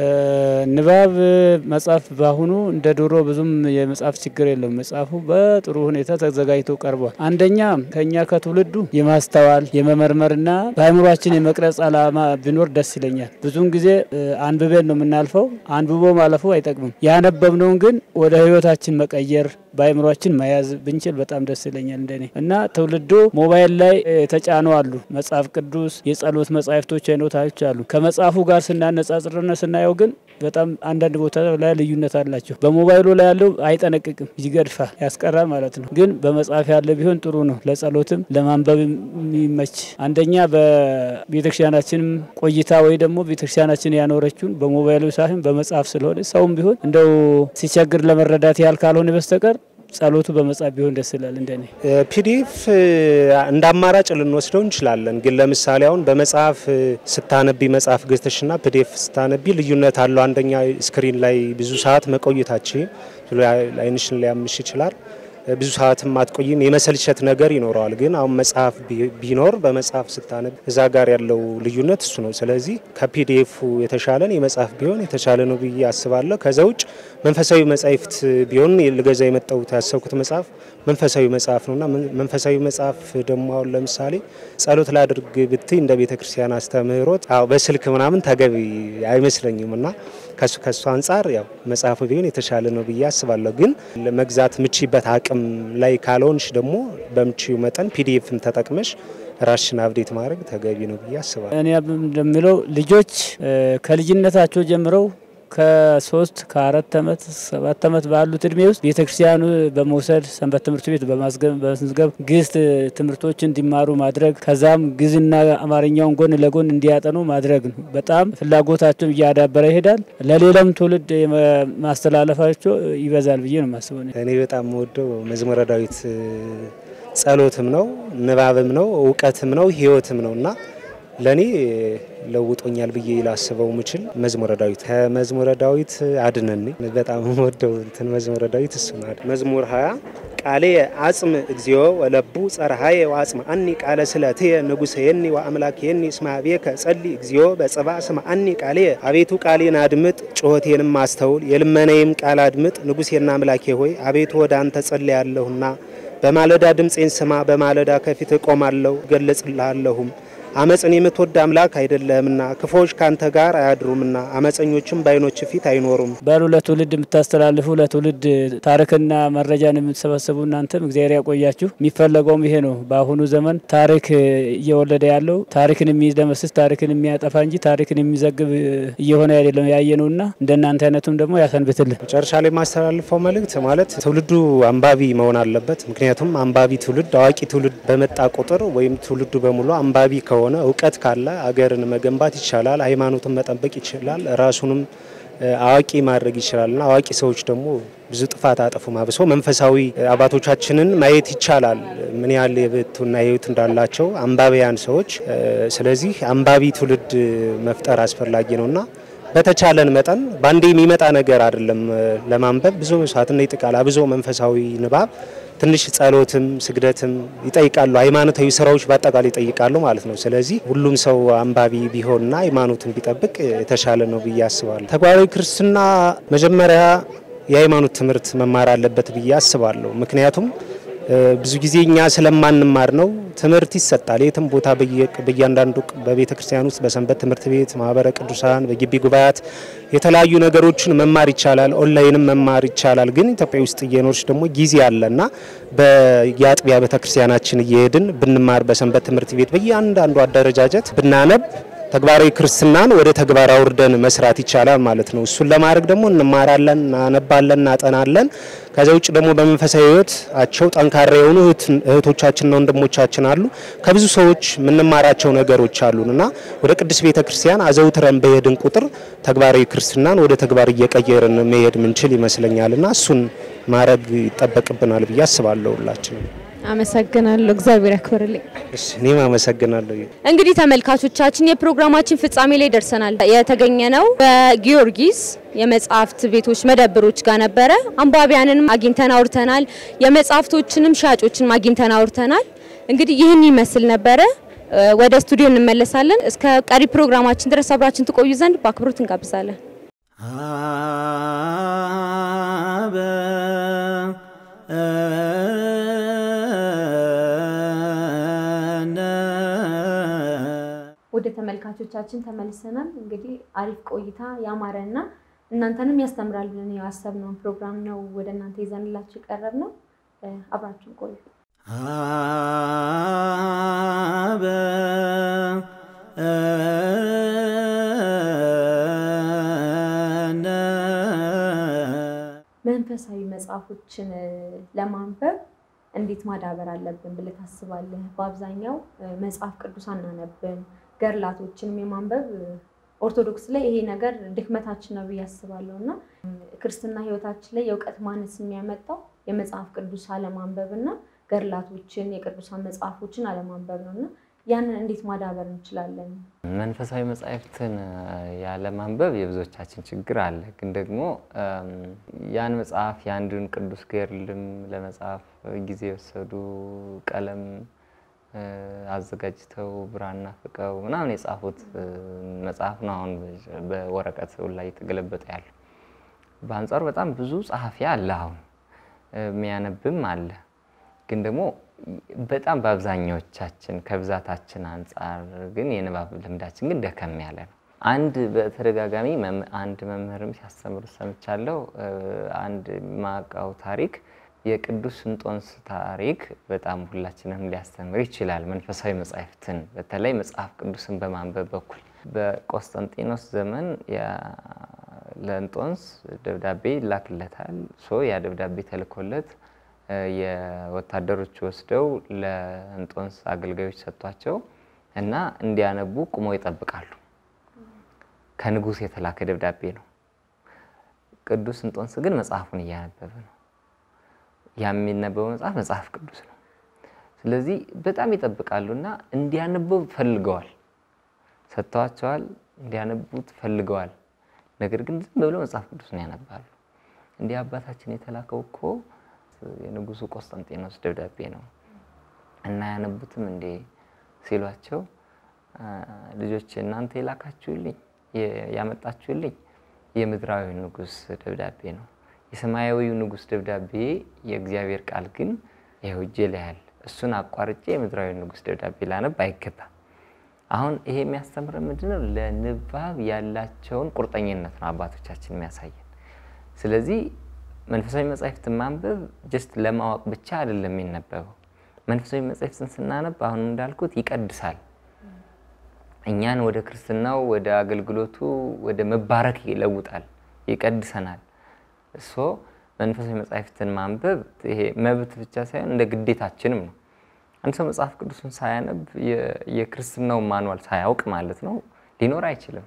ንባብ መጽሐፍ በአሁኑ እንደ ድሮ ብዙም የመጽሐፍ ችግር የለውም። መጽሐፉ በጥሩ ሁኔታ ተዘጋጅቶ ቀርቧል። አንደኛ ከኛ ከትውልዱ የማስተዋል የመመርመርና በአእምሯችን የመቅረጽ ዓላማ ቢኖር ደስ ይለኛል። ብዙውን ጊዜ አንብቤን ነው የምናልፈው። አንብቦ ማለፉ አይጠቅምም። ያነበብነውን ግን ወደ ህይወታችን መቀየር በአእምሯችን መያዝ ብንችል በጣም ደስ ይለኛል እንደኔ እና ትውልዱ ሞባይል ላይ የተጫኑ አሉ መጽሐፍ ቅዱስ የጸሎት መጽሐፍቶች አይነቶች አሉ። ከመጽሐፉ ጋር ስናነጻጽርና ስናየው ግን በጣም አንዳንድ ቦታ ላይ ልዩነት አላቸው። በሞባይሉ ላይ ያለው አይጠነቅቅም፣ ይገድፋል፣ ያስቀራል ማለት ነው። ግን በመጽሐፍ ያለ ቢሆን ጥሩ ነው፣ ለጸሎትም ለማንበብ የሚመች አንደኛ በቤተክርስቲያናችንም ቆይታ ወይ ደግሞ ቤተክርስቲያናችን ያኖረችውን በሞባይሉ ሳይሆን በመጽሐፍ ስለሆነ ሰውም ቢሆን እንደው ሲቸግር ለመረዳት ያህል ካልሆነ በስተቀር ጸሎቱ በመጽሐፍ ቢሆን ደስ ይላል። እንደኔ ፒዲኤፍ እንደ አማራጭ ልንወስደው እንችላለን። ግን ለምሳሌ አሁን በመጽሐፍ ስታነቢ መጽሐፍ ገዝተሽና ፒዲኤፍ ስታነቢ ልዩነት አለው። አንደኛ ስክሪን ላይ ብዙ ሰዓት መቆየታችን አይንሽን ሊያምሽ ይችላል። ብዙ ሰዓትም አትቆይም፣ የመሰልቸት ነገር ይኖረዋል። ግን አሁን መጽሐፍ ቢኖር በመጽሐፍ ስታነብ እዛ ጋር ያለው ልዩነት እሱ ነው። ስለዚህ ከፒዲኤፉ የተሻለን የመጽሐፍ ቢሆን የተሻለ ነው ብዬ አስባለሁ። ከዛ ውጭ መንፈሳዊ መጻሕፍት ቢሆን ልገዛ የመጣሁት ያሰብኩት መጽሐፍ መንፈሳዊ መጽሐፍ ነውና መንፈሳዊ መጽሐፍ ደግሞ አሁን ለምሳሌ ጸሎት ላድርግ ብትይ እንደ ቤተ ክርስቲያን አስተምህሮት አዎ በስልክ ምናምን ተገቢ አይመስለኝም እና ከሱ ከሱ አንጻር ያው መጽሐፉ ቢሆን የተሻለ ነው ብዬ አስባለሁ። ግን ለመግዛት ምቺበት አቅም ላይ ካልሆንሽ ደግሞ በምቺው መጠን ፒዲኤፍን ተጠቅመሽ ራሽን አብዴት ማድረግ ተገቢ ነው ብዬ አስባለሁ። እኔ እንደምለው ልጆች ከልጅነታቸው ጀምረው ከሶስት ከአራት ዓመት ሰባት ዓመት ባሉት እድሜ ውስጥ ቤተክርስቲያኑ በመውሰድ ሰንበት ትምህርት ቤት በመዝገብ ግዕዝ ትምህርቶች እንዲማሩ ማድረግ ከዛም ግዕዝና አማርኛውን ጎን ለጎን እንዲያጠኑ ማድረግ ነው። በጣም ፍላጎታቸው እያዳበረ ይሄዳል። ለሌላም ትውልድ ማስተላለፋቸው ይበዛል ብዬ ነው የማስበው። እኔ በጣም የምወደው መዝሙረ ዳዊት ጸሎትም ነው፣ ንባብም ነው፣ እውቀትም ነው፣ ህይወትም ነው እና ለእኔ ለውጦኛል ብዬ ላስበው ምችል መዝሙረ ዳዊት ከመዝሙረ ዳዊት አድነኒ በጣም የምወደው እንትን መዝሙረ ዳዊት እሱ ነው። መዝሙር ሀያ ቃሌ አጽም እግዚኦ ወለቡ ጸርሃየ ወአጽም አኒ ቃለ ስለትየ ንጉሰየኒ ወአምላክየኒ እስመ ኀቤከ ጸሊ እግዚኦ በጽባ ስማ አኒ ቃሌ አቤቱ ቃሌን አድምጥ ጩኸቴንም አስተውል የልመናዬም ቃል አድምጥ ንጉሴና አምላኬ ሆይ አቤቱ ወደ አንተ ጸልያለሁና በማለዳ ድምፄን ስማ በማለዳ ከፊት እቆማለሁ እገለጽልሃለሁም አመፅን የምትወድ አምላክ አይደለህምና ክፉዎች ካንተ ጋር አያድሩምና አመፀኞችም በዓይኖች ፊት አይኖሩም። በሉ ለትውልድ የምታስተላልፉ ለትውልድ ታሪክና መረጃን የምትሰበስቡ እናንተም እግዚአብሔር ያቆያችሁ። የሚፈለገውም ይሄ ነው። በአሁኑ ዘመን ታሪክ እየወለደ ያለው ታሪክን የሚደመስስ ታሪክን የሚያጠፋ እንጂ ታሪክን የሚዘግብ እየሆነ አይደለም ያየ ነውና እንደናንተ አይነቱም ደግሞ ያሰንብትልን። መጨረሻ ላይ የማስተላልፈው መልእክት ማለት ትውልዱ አንባቢ መሆን አለበት። ምክንያቱም አንባቢ ትውልድ አዋቂ ትውልድ በመጣ ቁጥር ወይም ትውልዱ በሙሉ አንባቢ ከሆነ እውቀት ካለ አገርን መገንባት ይቻላል፣ ሃይማኖትን መጠበቅ ይችላል፣ ራሱንም አዋቂ ማድረግ ይችላልና አዋቂ ሰዎች ደግሞ ብዙ ጥፋት አጠፉም። አብሶ መንፈሳዊ አባቶቻችንን ማየት ይቻላል ምን ያህል የብቱና የህይወት እንዳላቸው አንባቢያን ሰዎች። ስለዚህ አንባቢ ትውልድ መፍጠር አስፈላጊ ነውና በተቻለን መጠን በአንዴ የሚመጣ ነገር አይደለም። ለማንበብ ብዙ መስዋዕትና ይጠይቃል። አብዞ መንፈሳዊ ንባብ ትንሽ ጸሎትም ስግደትም ይጠይቃሉ። ሃይማኖታዊ ስራዎች በአጠቃላይ ይጠይቃሉ ማለት ነው። ስለዚህ ሁሉም ሰው አንባቢ ቢሆንና ሃይማኖትን ቢጠብቅ የተሻለ ነው ብዬ አስባለሁ። ተግባራዊ ክርስትና መጀመሪያ የሃይማኖት ትምህርት መማር አለበት ብዬ አስባለሁ። ምክንያቱም ብዙ ጊዜ እኛ ስለማንማር ነው። ትምህርት ይሰጣል የትም ቦታ በእያንዳንዱ በቤተ ክርስቲያን ውስጥ በሰንበት ትምህርት ቤት፣ ማህበረ ቅዱሳን፣ በግቢ ጉባኤያት የተለያዩ ነገሮችን መማር ይቻላል። ኦንላይንም መማር ይቻላል። ግን ኢትዮጵያ ውስጥ እየኖርች ደግሞ ጊዜ አለና በየአጥቢያ ቤተ ክርስቲያናችን እየሄድን ብንማር በሰንበት ትምህርት ቤት በእያንዳንዱ አደረጃጀት ብናነብ ተግባራዊ ክርስትናን ወደ ተግባር አውርደን መስራት ይቻላል ማለት ነው። እሱን ለማድረግ ደግሞ እንማራለን፣ እናነባለን፣ እናጠናለን። ከዚያ ውጭ ደግሞ በመንፈሳዊ ሕይወታቸው ጠንካራ የሆኑ እህቶቻችንና ወንድሞቻችን አሉ። ከብዙ ሰዎች የምንማራቸው ነገሮች አሉን እና ወደ ቅድስት ቤተ ክርስቲያን አዘውትረን በሄድን ቁጥር ተግባራዊ ክርስትናን ወደ ተግባር እየቀየርን መሄድ ምንችል ይመስለኛል እና እሱን ማድረግ ይጠበቅብናል ብዬ አስባለሁ ሁላችንም። አመሰግናለሁ። እግዚአብሔር ያክብርልኝ። እሺ፣ እኔም አመሰግናለሁ። እንግዲህ ተመልካቾቻችን የፕሮግራማችን ፍጻሜ ላይ ደርሰናል። የተገኘ ነው በጊዮርጊስ የመጽሐፍት ቤቶች መደብሮች ጋር ነበረ። አንባቢያንንም አግኝተን አውርተናል። የመጽሐፍቶችንም ሻጮችንም አግኝተን አውርተናል። እንግዲህ ይህን ይመስል ነበረ። ወደ ስቱዲዮ እንመለሳለን። እስከ ቀሪ ፕሮግራማችን ድረስ አብራችን ትቆዩ ዘንድ በአክብሮት እንጋብዛለን። ወደ ተመልካቾቻችን ተመልሰናል። እንግዲህ አሪፍ ቆይታ ያማረና እናንተንም ያስተምራል ብለን ያሰብነውን ፕሮግራም ነው ወደ እናንተ ይዘንላችሁ የቀረብ ነው። አብራችሁ ቆዩ። መንፈሳዊ መጽሐፎችን ለማንበብ እንዴት ማዳበር አለብን ብለህ ታስባለህ? በአብዛኛው መጽሐፍ ቅዱስ አናነብን፣ ገድላቶችንም የማንበብ ኦርቶዶክስ ላይ ይሄ ነገር ድክመታችን ነው ብዬ አስባለሁ እና ክርስትና ሕይወታችን ላይ የእውቀት ማነስ የሚያመጣው የመጽሐፍ ቅዱስ አለማንበብ እና ገድላቶችን የቅዱሳን መጽሐፎችን አለማንበብ ነው እና ያንን እንዴት ማዳበር እንችላለን? መንፈሳዊ መጻሕፍትን ያለማንበብ የብዙዎቻችን ችግር አለ። ግን ደግሞ ያን መጽሐፍ የአንዱን ቅዱስ ገድልም ለመጻፍ ጊዜ የወሰዱ ቀለም አዘጋጅተው ብራና ፍቀው ምናምን የጻፉት መጽሐፍ ነው አሁን በወረቀት ላይ የተገለበጠ ያለው። በአንጻሩ በጣም ብዙ ጸሐፊ አለ፣ አሁን የሚያነብም አለ። ግን ደግሞ በጣም በአብዛኛዎቻችን ከብዛታችን አንጻር ግን የንባብ ልምዳችን ግን ደከም ያለ ነው። አንድ በተደጋጋሚ አንድ መምህርም ሲያስተምሩ ሰምቻለሁ። አንድ ማቃው ታሪክ የቅዱስ እንጦንስ ታሪክ በጣም ሁላችንም ሊያስተምር ይችላል። መንፈሳዊ መጻሕፍትን በተለይ መጽሐፍ ቅዱስን በማንበብ በኩል በቆስጠንጢኖስ ዘመን ለእንጦንስ ደብዳቤ ይላክለታል። ሶ ያ ደብዳቤ ተልኮለት የወታደሮች ወስደው ለእንጦንስ አገልጋዮች ሰጥቷቸው እና እንዲያነቡ ቁመው ይጠብቃሉ። ከንጉሥ የተላከ ደብዳቤ ነው። ቅዱስ እንጦንስ ግን መጽሐፉን እያነበበ ነው። ያ የሚነበበው መጽሐፍ መጽሐፍ ቅዱስ ነው። ስለዚህ በጣም ይጠብቃሉ እና እንዲያነበው ፈልገዋል፣ ሰጥተዋቸዋል። እንዲያነቡት ፈልገዋል። ነገር ግን ዝም ብለው መጽሐፍ ቅዱስን ያነባሉ። እንዲህ አባታችን የተላከው እኮ የንጉሱ ቆስጠንጢኖስ ደብዳቤ ነው እና ያነቡትም እንዴ ሲሏቸው፣ ልጆች እናንተ የላካችሁልኝ ያመጣችሁልኝ የምድራዊ ንጉስ ደብዳቤ ነው። የሰማያዊው ንጉስ ደብዳቤ የእግዚአብሔር ቃል ግን ይኸው እጄ ላይ ያለ፣ እሱን አቋርጬ የምድራዊ ንጉስ ደብዳቤ ላነብ አይገባም። አሁን ይሄ የሚያስተምረን ምንድነው? ለንባብ ያላቸውን ቁርጠኝነት ነው አባቶቻችን የሚያሳየን። ስለዚህ መንፈሳዊ መጻሕፍትን ማንበብ ጀስት ለማወቅ ብቻ አይደለም የሚነበበው። መንፈሳዊ መጻሕፍትን ስናነብ አሁን እንዳልኩት ይቀድሳል። እኛን ወደ ክርስትናው፣ ወደ አገልግሎቱ፣ ወደ መባረክ ይለውጣል፣ ይቀድሰናል። እሶ መንፈሳዊ መጻሕፍትን ማንበብ ይሄ መብት ብቻ ሳይሆን እንደ ግዴታችንም ነው። አንድ ሰው መጽሐፍ ቅዱስን ሳያነብ የክርስትናውን ማንዋል ሳያውቅ ማለት ነው ሊኖር አይችልም።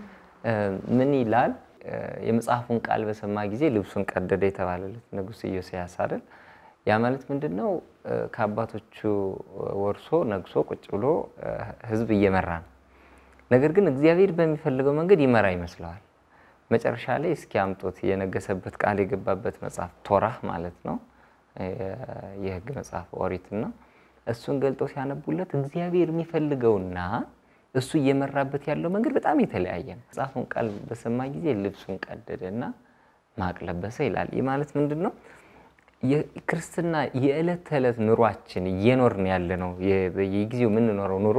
ምን ይላል? የመጽሐፉን ቃል በሰማ ጊዜ ልብሱን ቀደደ የተባለለት ንጉሥ ኢዮስያስ አይደል? ያ ማለት ምንድን ነው? ከአባቶቹ ወርሶ ነግሶ ቁጭ ብሎ ሕዝብ እየመራ ነው። ነገር ግን እግዚአብሔር በሚፈልገው መንገድ ይመራ ይመስለዋል። መጨረሻ ላይ እስኪ አምጦት የነገሰበት ቃል የገባበት መጽሐፍ ቶራህ ማለት ነው የሕግ መጽሐፍ ኦሪትና እሱን ገልጠው ሲያነቡለት እግዚአብሔር የሚፈልገውና እሱ እየመራበት ያለው መንገድ በጣም የተለያየ ነው። መጽሐፉን ቃል በሰማ ጊዜ ልብሱን ቀደደ እና ማቅ ለበሰ ይላል። ይህ ማለት ምንድን ነው? የክርስትና የዕለት ተዕለት ኑሯችን እየኖርን ያለ ነው። የጊዜው የምንኖረው ኑሮ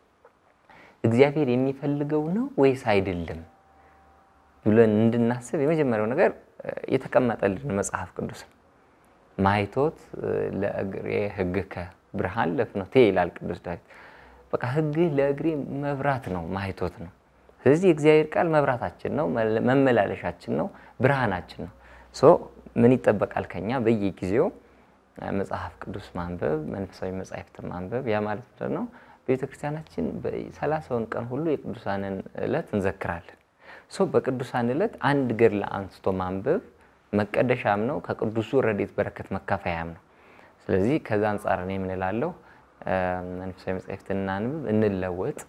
እግዚአብሔር የሚፈልገው ነው ወይስ አይደለም ብለን እንድናስብ የመጀመሪያው ነገር የተቀመጠልን መጽሐፍ ቅዱስ ነው። ማይቶት ለእግሬ ሕግከ ብርሃን ለፍኖቴ ይላል ቅዱስ ዳዊት። በቃ ሕግህ ለእግሬ መብራት ነው፣ ማይቶት ነው። ስለዚህ የእግዚአብሔር ቃል መብራታችን ነው፣ መመላለሻችን ነው፣ ብርሃናችን ነው። ሶ ምን ይጠበቃል ከኛ? በየጊዜው መጽሐፍ ቅዱስ ማንበብ፣ መንፈሳዊ መጻሕፍትን ማንበብ። ያ ማለት ምንድን ነው? ቤተክርስቲያናችን ሰላሳውን ቀን ሁሉ የቅዱሳንን ዕለት እንዘክራለን። ሶ በቅዱሳን ዕለት አንድ ገድል አንስቶ ማንበብ መቀደሻም ነው፣ ከቅዱሱ ረድኤት በረከት መካፈያም ነው። ስለዚህ ከዛ አንጻር እኔ ምን እላለሁ? መንፈሳዊ መጻሕፍትን እናንብብ፣ እንለወጥ።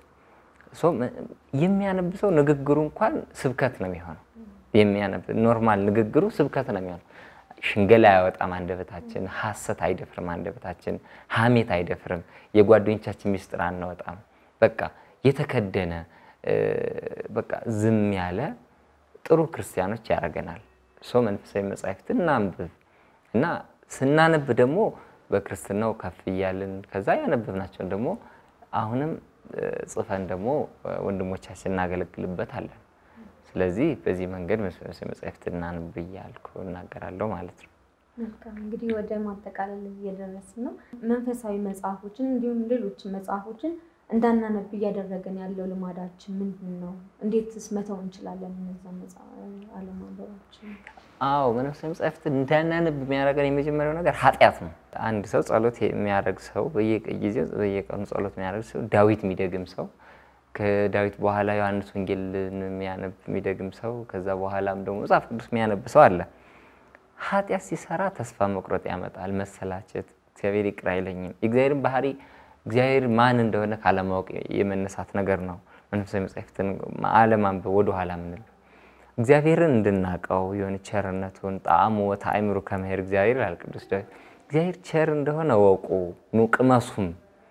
የሚያነብ ሰው ንግግሩ እንኳን ስብከት ነው የሚሆነው። የሚያነብ ኖርማል ንግግሩ ስብከት ነው የሚሆነው። ሽንገላ አያወጣም አንደበታችን፣ ሐሰት አይደፍርም አንደበታችን፣ ሐሜት አይደፍርም፣ የጓደኞቻችን ሚስጥር አናወጣም። በቃ የተከደነ በቃ ዝም ያለ ጥሩ ክርስቲያኖች ያደርገናል። ሰው መንፈሳዊ መጻሕፍትን እናንብብ እና ስናነብ ደግሞ በክርስትናው ከፍ እያልን ከዛ ያነበብናቸውን ደግሞ አሁንም ጽፈን ደግሞ ወንድሞቻችን እናገለግልበታለን። ስለዚህ በዚህ መንገድ መንፈሳዊ መጻሕፍትን እናንብ እያልኩ እናገራለሁ ማለት ነው። መልካም እንግዲህ ወደ ማጠቃለል እየደረስን ነው። መንፈሳዊ መጽሐፎችን እንዲሁም ሌሎች መጽሐፎችን እንዳናነብ እያደረገን ያለው ልማዳችን ምንድን ነው? እንዴትስ መተው እንችላለን? እነዛ አለማንበባችን። አዎ መንፈሳዊ መጻሕፍትን እንዳናነብ የሚያደርገን የመጀመሪያው ነገር ኃጢአት ነው። አንድ ሰው ጸሎት የሚያደርግ ሰው በየጊዜው በየቀኑ ጸሎት የሚያደርግ ሰው፣ ዳዊት የሚደግም ሰው፣ ከዳዊት በኋላ ዮሐንስ ወንጌልን የሚያነብ የሚደግም ሰው፣ ከዛ በኋላም ደግሞ መጽሐፍ ቅዱስ የሚያነብ ሰው አለ። ኃጢአት ሲሰራ ተስፋ መቁረጥ ያመጣል፣ መሰላቸት፣ እግዚአብሔር ይቅር አይለኝም። የእግዚአብሔርን ባህሪ እግዚአብሔር ማን እንደሆነ ካለማወቅ የመነሳት ነገር ነው። መንፈሳዊ መጻሕፍትን አለማንበብ ወደኋላ ምንል እግዚአብሔርን እንድናቀው የሆነ ቸርነቱን ጣዕሙ ወተአእምሩ ከመሄድ እግዚአብሔር ይላል ቅዱስ ዳዊት። እግዚአብሔር ቸር እንደሆነ ወቁ ኑ ቅመሱም።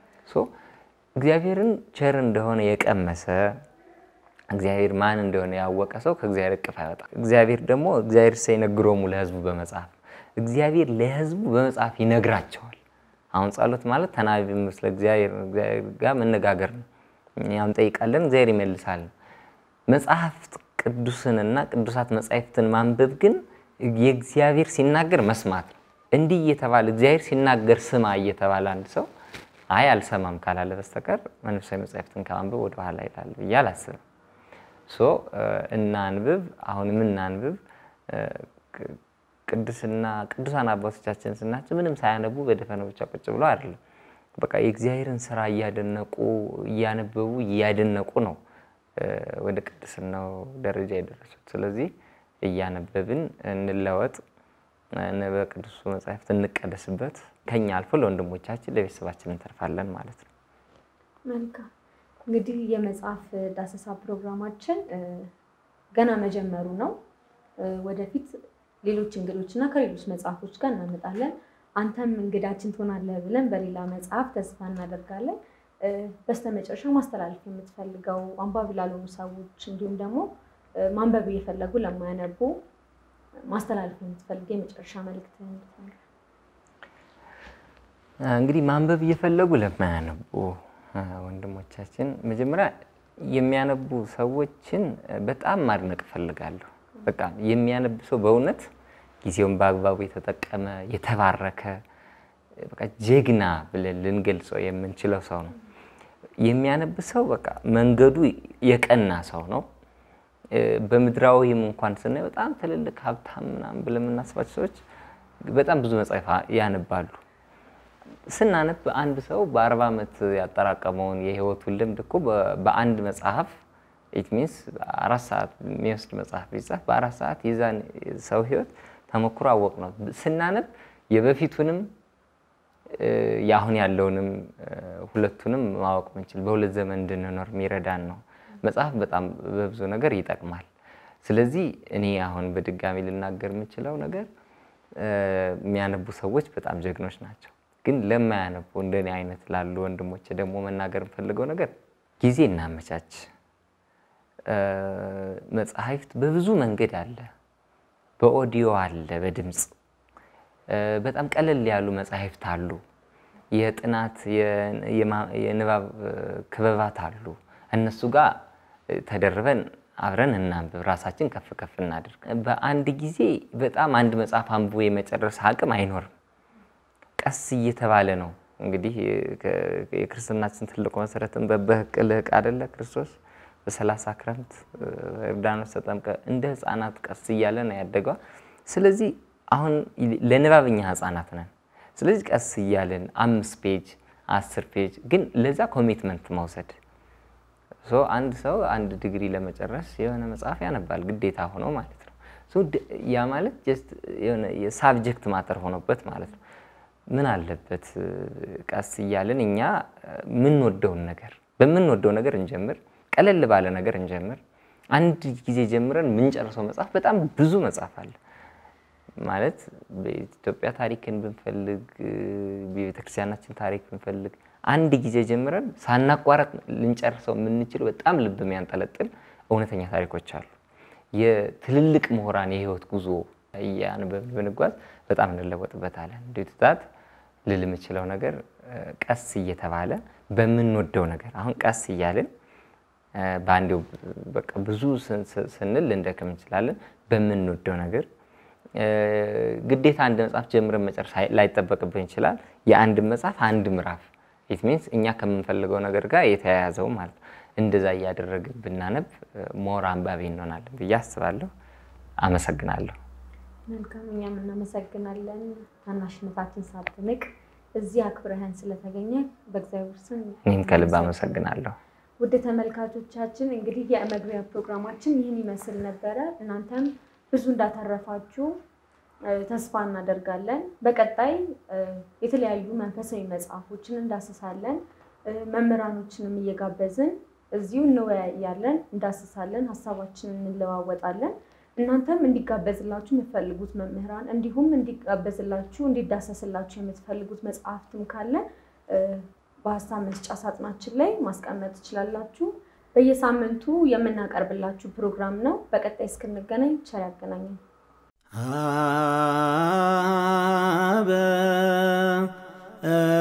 እግዚአብሔርን ቸር እንደሆነ የቀመሰ እግዚአብሔር ማን እንደሆነ ያወቀ ሰው ከእግዚአብሔር እቅፍ አይወጣም። እግዚአብሔር ደግሞ እግዚአብሔር ሳይነግሮሙ ለሕዝቡ በመጽሐፍ እግዚአብሔር ለሕዝቡ በመጽሐፍ ይነግራቸዋል። አሁን ጸሎት ማለት ተናቢ ምስለ እግዚአብሔር ጋር መነጋገር ነው። እኛም ጠይቃለን፣ እግዚአብሔር ይመልሳል። መጽሐፍት ቅዱስንና ቅዱሳት መጻሕፍትን ማንበብ ግን የእግዚአብሔር ሲናገር መስማት ነው። እንዲህ እየተባለ እግዚአብሔር ሲናገር ስማ እየተባለ አንድ ሰው አይ አልሰማም ካላለ በስተቀር መንፈሳዊ መጻሕፍትን ከማንበብ ወደኋላ ይላል ብዬ አላስብም። ሶ እናንብብ፣ አሁንም እናንብብ። ቅድስና ቅዱሳን አባቶቻችን ስናቸው ምንም ሳያነቡ በደፈነው ብቻ ቁጭ ብሎ አይደለም። በቃ የእግዚአብሔርን ስራ እያደነቁ እያነበቡ እያደነቁ ነው ወደ ቅድስናው ደረጃ የደረሱት። ስለዚህ እያነበብን እንለወጥ፣ በቅዱሱ መጻሕፍት እንቀደስበት፣ ከኛ አልፎ ለወንድሞቻችን ለቤተሰባችን እንተርፋለን ማለት ነው። መልካም እንግዲህ የመጽሐፍ ዳሰሳ ፕሮግራማችን ገና መጀመሩ ነው። ወደፊት ሌሎች እንግዶች እና ከሌሎች መጽሐፎች ጋር እናመጣለን። አንተም እንግዳችን ትሆናለህ ብለን በሌላ መጽሐፍ ተስፋ እናደርጋለን። በስተመጨረሻ ማስተላለፍ የምትፈልገው አንባቢ ላልሆኑ ሰዎች እንዲሁም ደግሞ ማንበብ እየፈለጉ ለማያነቡ ማስተላለፍ የምትፈልገው የመጨረሻ መልዕክት እንግዲህ ማንበብ እየፈለጉ ለማያነቡ ወንድሞቻችን መጀመሪያ የሚያነቡ ሰዎችን በጣም ማድነቅ እፈልጋለሁ። በቃ የሚያነብ ሰው በእውነት ጊዜውን በአግባቡ የተጠቀመ የተባረከ በቃ ጀግና ብለን ልንገልጸው የምንችለው ሰው ነው። የሚያነብ ሰው በቃ መንገዱ የቀና ሰው ነው። በምድራዊም እንኳን ስናይ በጣም ትልልቅ ሀብታም ምናምን ብለን የምናስባቸው ሰዎች በጣም ብዙ መጽሐፍ ያነባሉ። ስናነብ አንድ ሰው በአርባ ዓመት ያጠራቀመውን የህይወቱን ልምድ እኮ በአንድ መጽሐፍ ኢት ሚንስ አራት ሰዓት የሚወስድ መጽሐፍ ቢጻፍ በአራት ሰዓት የዛን ሰው ህይወት ተሞክሮ አወቅ ነው። ስናነብ የበፊቱንም የአሁን ያለውንም ሁለቱንም ማወቅ ምንችል በሁለት ዘመን እንድንኖር የሚረዳን ነው። መጽሐፍ በጣም በብዙ ነገር ይጠቅማል። ስለዚህ እኔ አሁን በድጋሚ ልናገር የምችለው ነገር የሚያነቡ ሰዎች በጣም ጀግኖች ናቸው። ግን ለማያነቡ እንደኔ አይነት ላሉ ወንድሞች ደግሞ መናገር የምፈልገው ነገር ጊዜ እናመቻች። መጽሐፍት በብዙ መንገድ አለ። በኦዲዮ አለ፣ በድምፅ በጣም ቀለል ያሉ መጽሐፍት አሉ። የጥናት የንባብ ክበባት አሉ። እነሱ ጋር ተደርበን አብረን እናንብብ፣ ራሳችን ከፍ ከፍ እናድርግ። በአንድ ጊዜ በጣም አንድ መጽሐፍ አንብቦ የመጨረስ አቅም አይኖርም። ቀስ እየተባለ ነው እንግዲህ የክርስትናችን ትልቁ መሰረትን በበህቅልህ አደለ ክርስቶስ በሰላሳ ክረምት ዮርዳኖስ ተጠምቀ እንደ ህፃናት ቀስ እያለ ነው ያደገዋ። ስለዚህ አሁን ለንባብኛ ህፃናት ነን። ስለዚህ ቀስ እያለን አምስት ፔጅ አስር ፔጅ ግን ለዛ ኮሚትመንት መውሰድ አንድ ሰው አንድ ዲግሪ ለመጨረስ የሆነ መጽሐፍ ያነባል ግዴታ ሆኖ ማለት ነው። ያ ማለት ጀስት የሆነ የሳብጀክት ማተር ሆኖበት ማለት ነው። ምን አለበት ቀስ እያልን እኛ የምንወደውን ነገር በምንወደው ነገር እንጀምር፣ ቀለል ባለ ነገር እንጀምር። አንድ ጊዜ ጀምረን የምንጨርሰው መጽሐፍ በጣም ብዙ መጽሐፍ አለ ማለት በኢትዮጵያ ታሪክን ብንፈልግ የቤተክርስቲያናችን ታሪክ ብንፈልግ አንድ ጊዜ ጀምረን ሳናቋረጥ ልንጨርሰው የምንችል በጣም ልብ የሚያንጠለጥል እውነተኛ ታሪኮች አሉ። የትልልቅ ምሁራን የህይወት ጉዞ እያነበብን ብንጓዝ በጣም እንለወጥበታለን። እንዲትታት ልል የምችለው ነገር ቀስ እየተባለ በምንወደው ነገር አሁን ቀስ እያልን በአንዴው በቃ ብዙ ስንል ልንደክም እንችላለን። በምንወደው ነገር ግዴታ አንድ መጽሐፍ ጀምረን መጨረስ ላይጠበቅብን ይችላል። የአንድ መጽሐፍ አንድ ምዕራፍ ኢት ሚንስ እኛ ከምንፈልገው ነገር ጋር የተያያዘው ማለት ነው። እንደዛ እያደረግን ብናነብ ሞር አንባቢ እንሆናለን ብዬ አስባለሁ። አመሰግናለሁ። መልካም፣ እኛም እናመሰግናለን። ታናሽነታችን ሳትንቅ እዚህ አክብረህን ስለተገኘ በእግዚአብሔር ስም እኔም ከልብ አመሰግናለሁ። ውድ ተመልካቾቻችን እንግዲህ የመግቢያ ፕሮግራማችን ይህን ይመስል ነበረ። እናንተም ብዙ እንዳተረፋችሁ ተስፋ እናደርጋለን። በቀጣይ የተለያዩ መንፈሳዊ መጽሐፎችን እንዳስሳለን። መምህራኖችንም እየጋበዝን እዚሁ እንወያያለን፣ እንዳስሳለን፣ ሀሳባችንን እንለዋወጣለን። እናንተም እንዲጋበዝላችሁ የምትፈልጉት መምህራን እንዲሁም እንዲጋበዝላችሁ እንዲዳሰስላችሁ የምትፈልጉት መጽሐፍትም ካለ በሀሳብ መስጫ ሳጥናችን ላይ ማስቀመጥ ትችላላችሁ። በየሳምንቱ የምናቀርብላችሁ ፕሮግራም ነው። በቀጣይ እስክንገናኝ ቸር ያገናኘን። አበ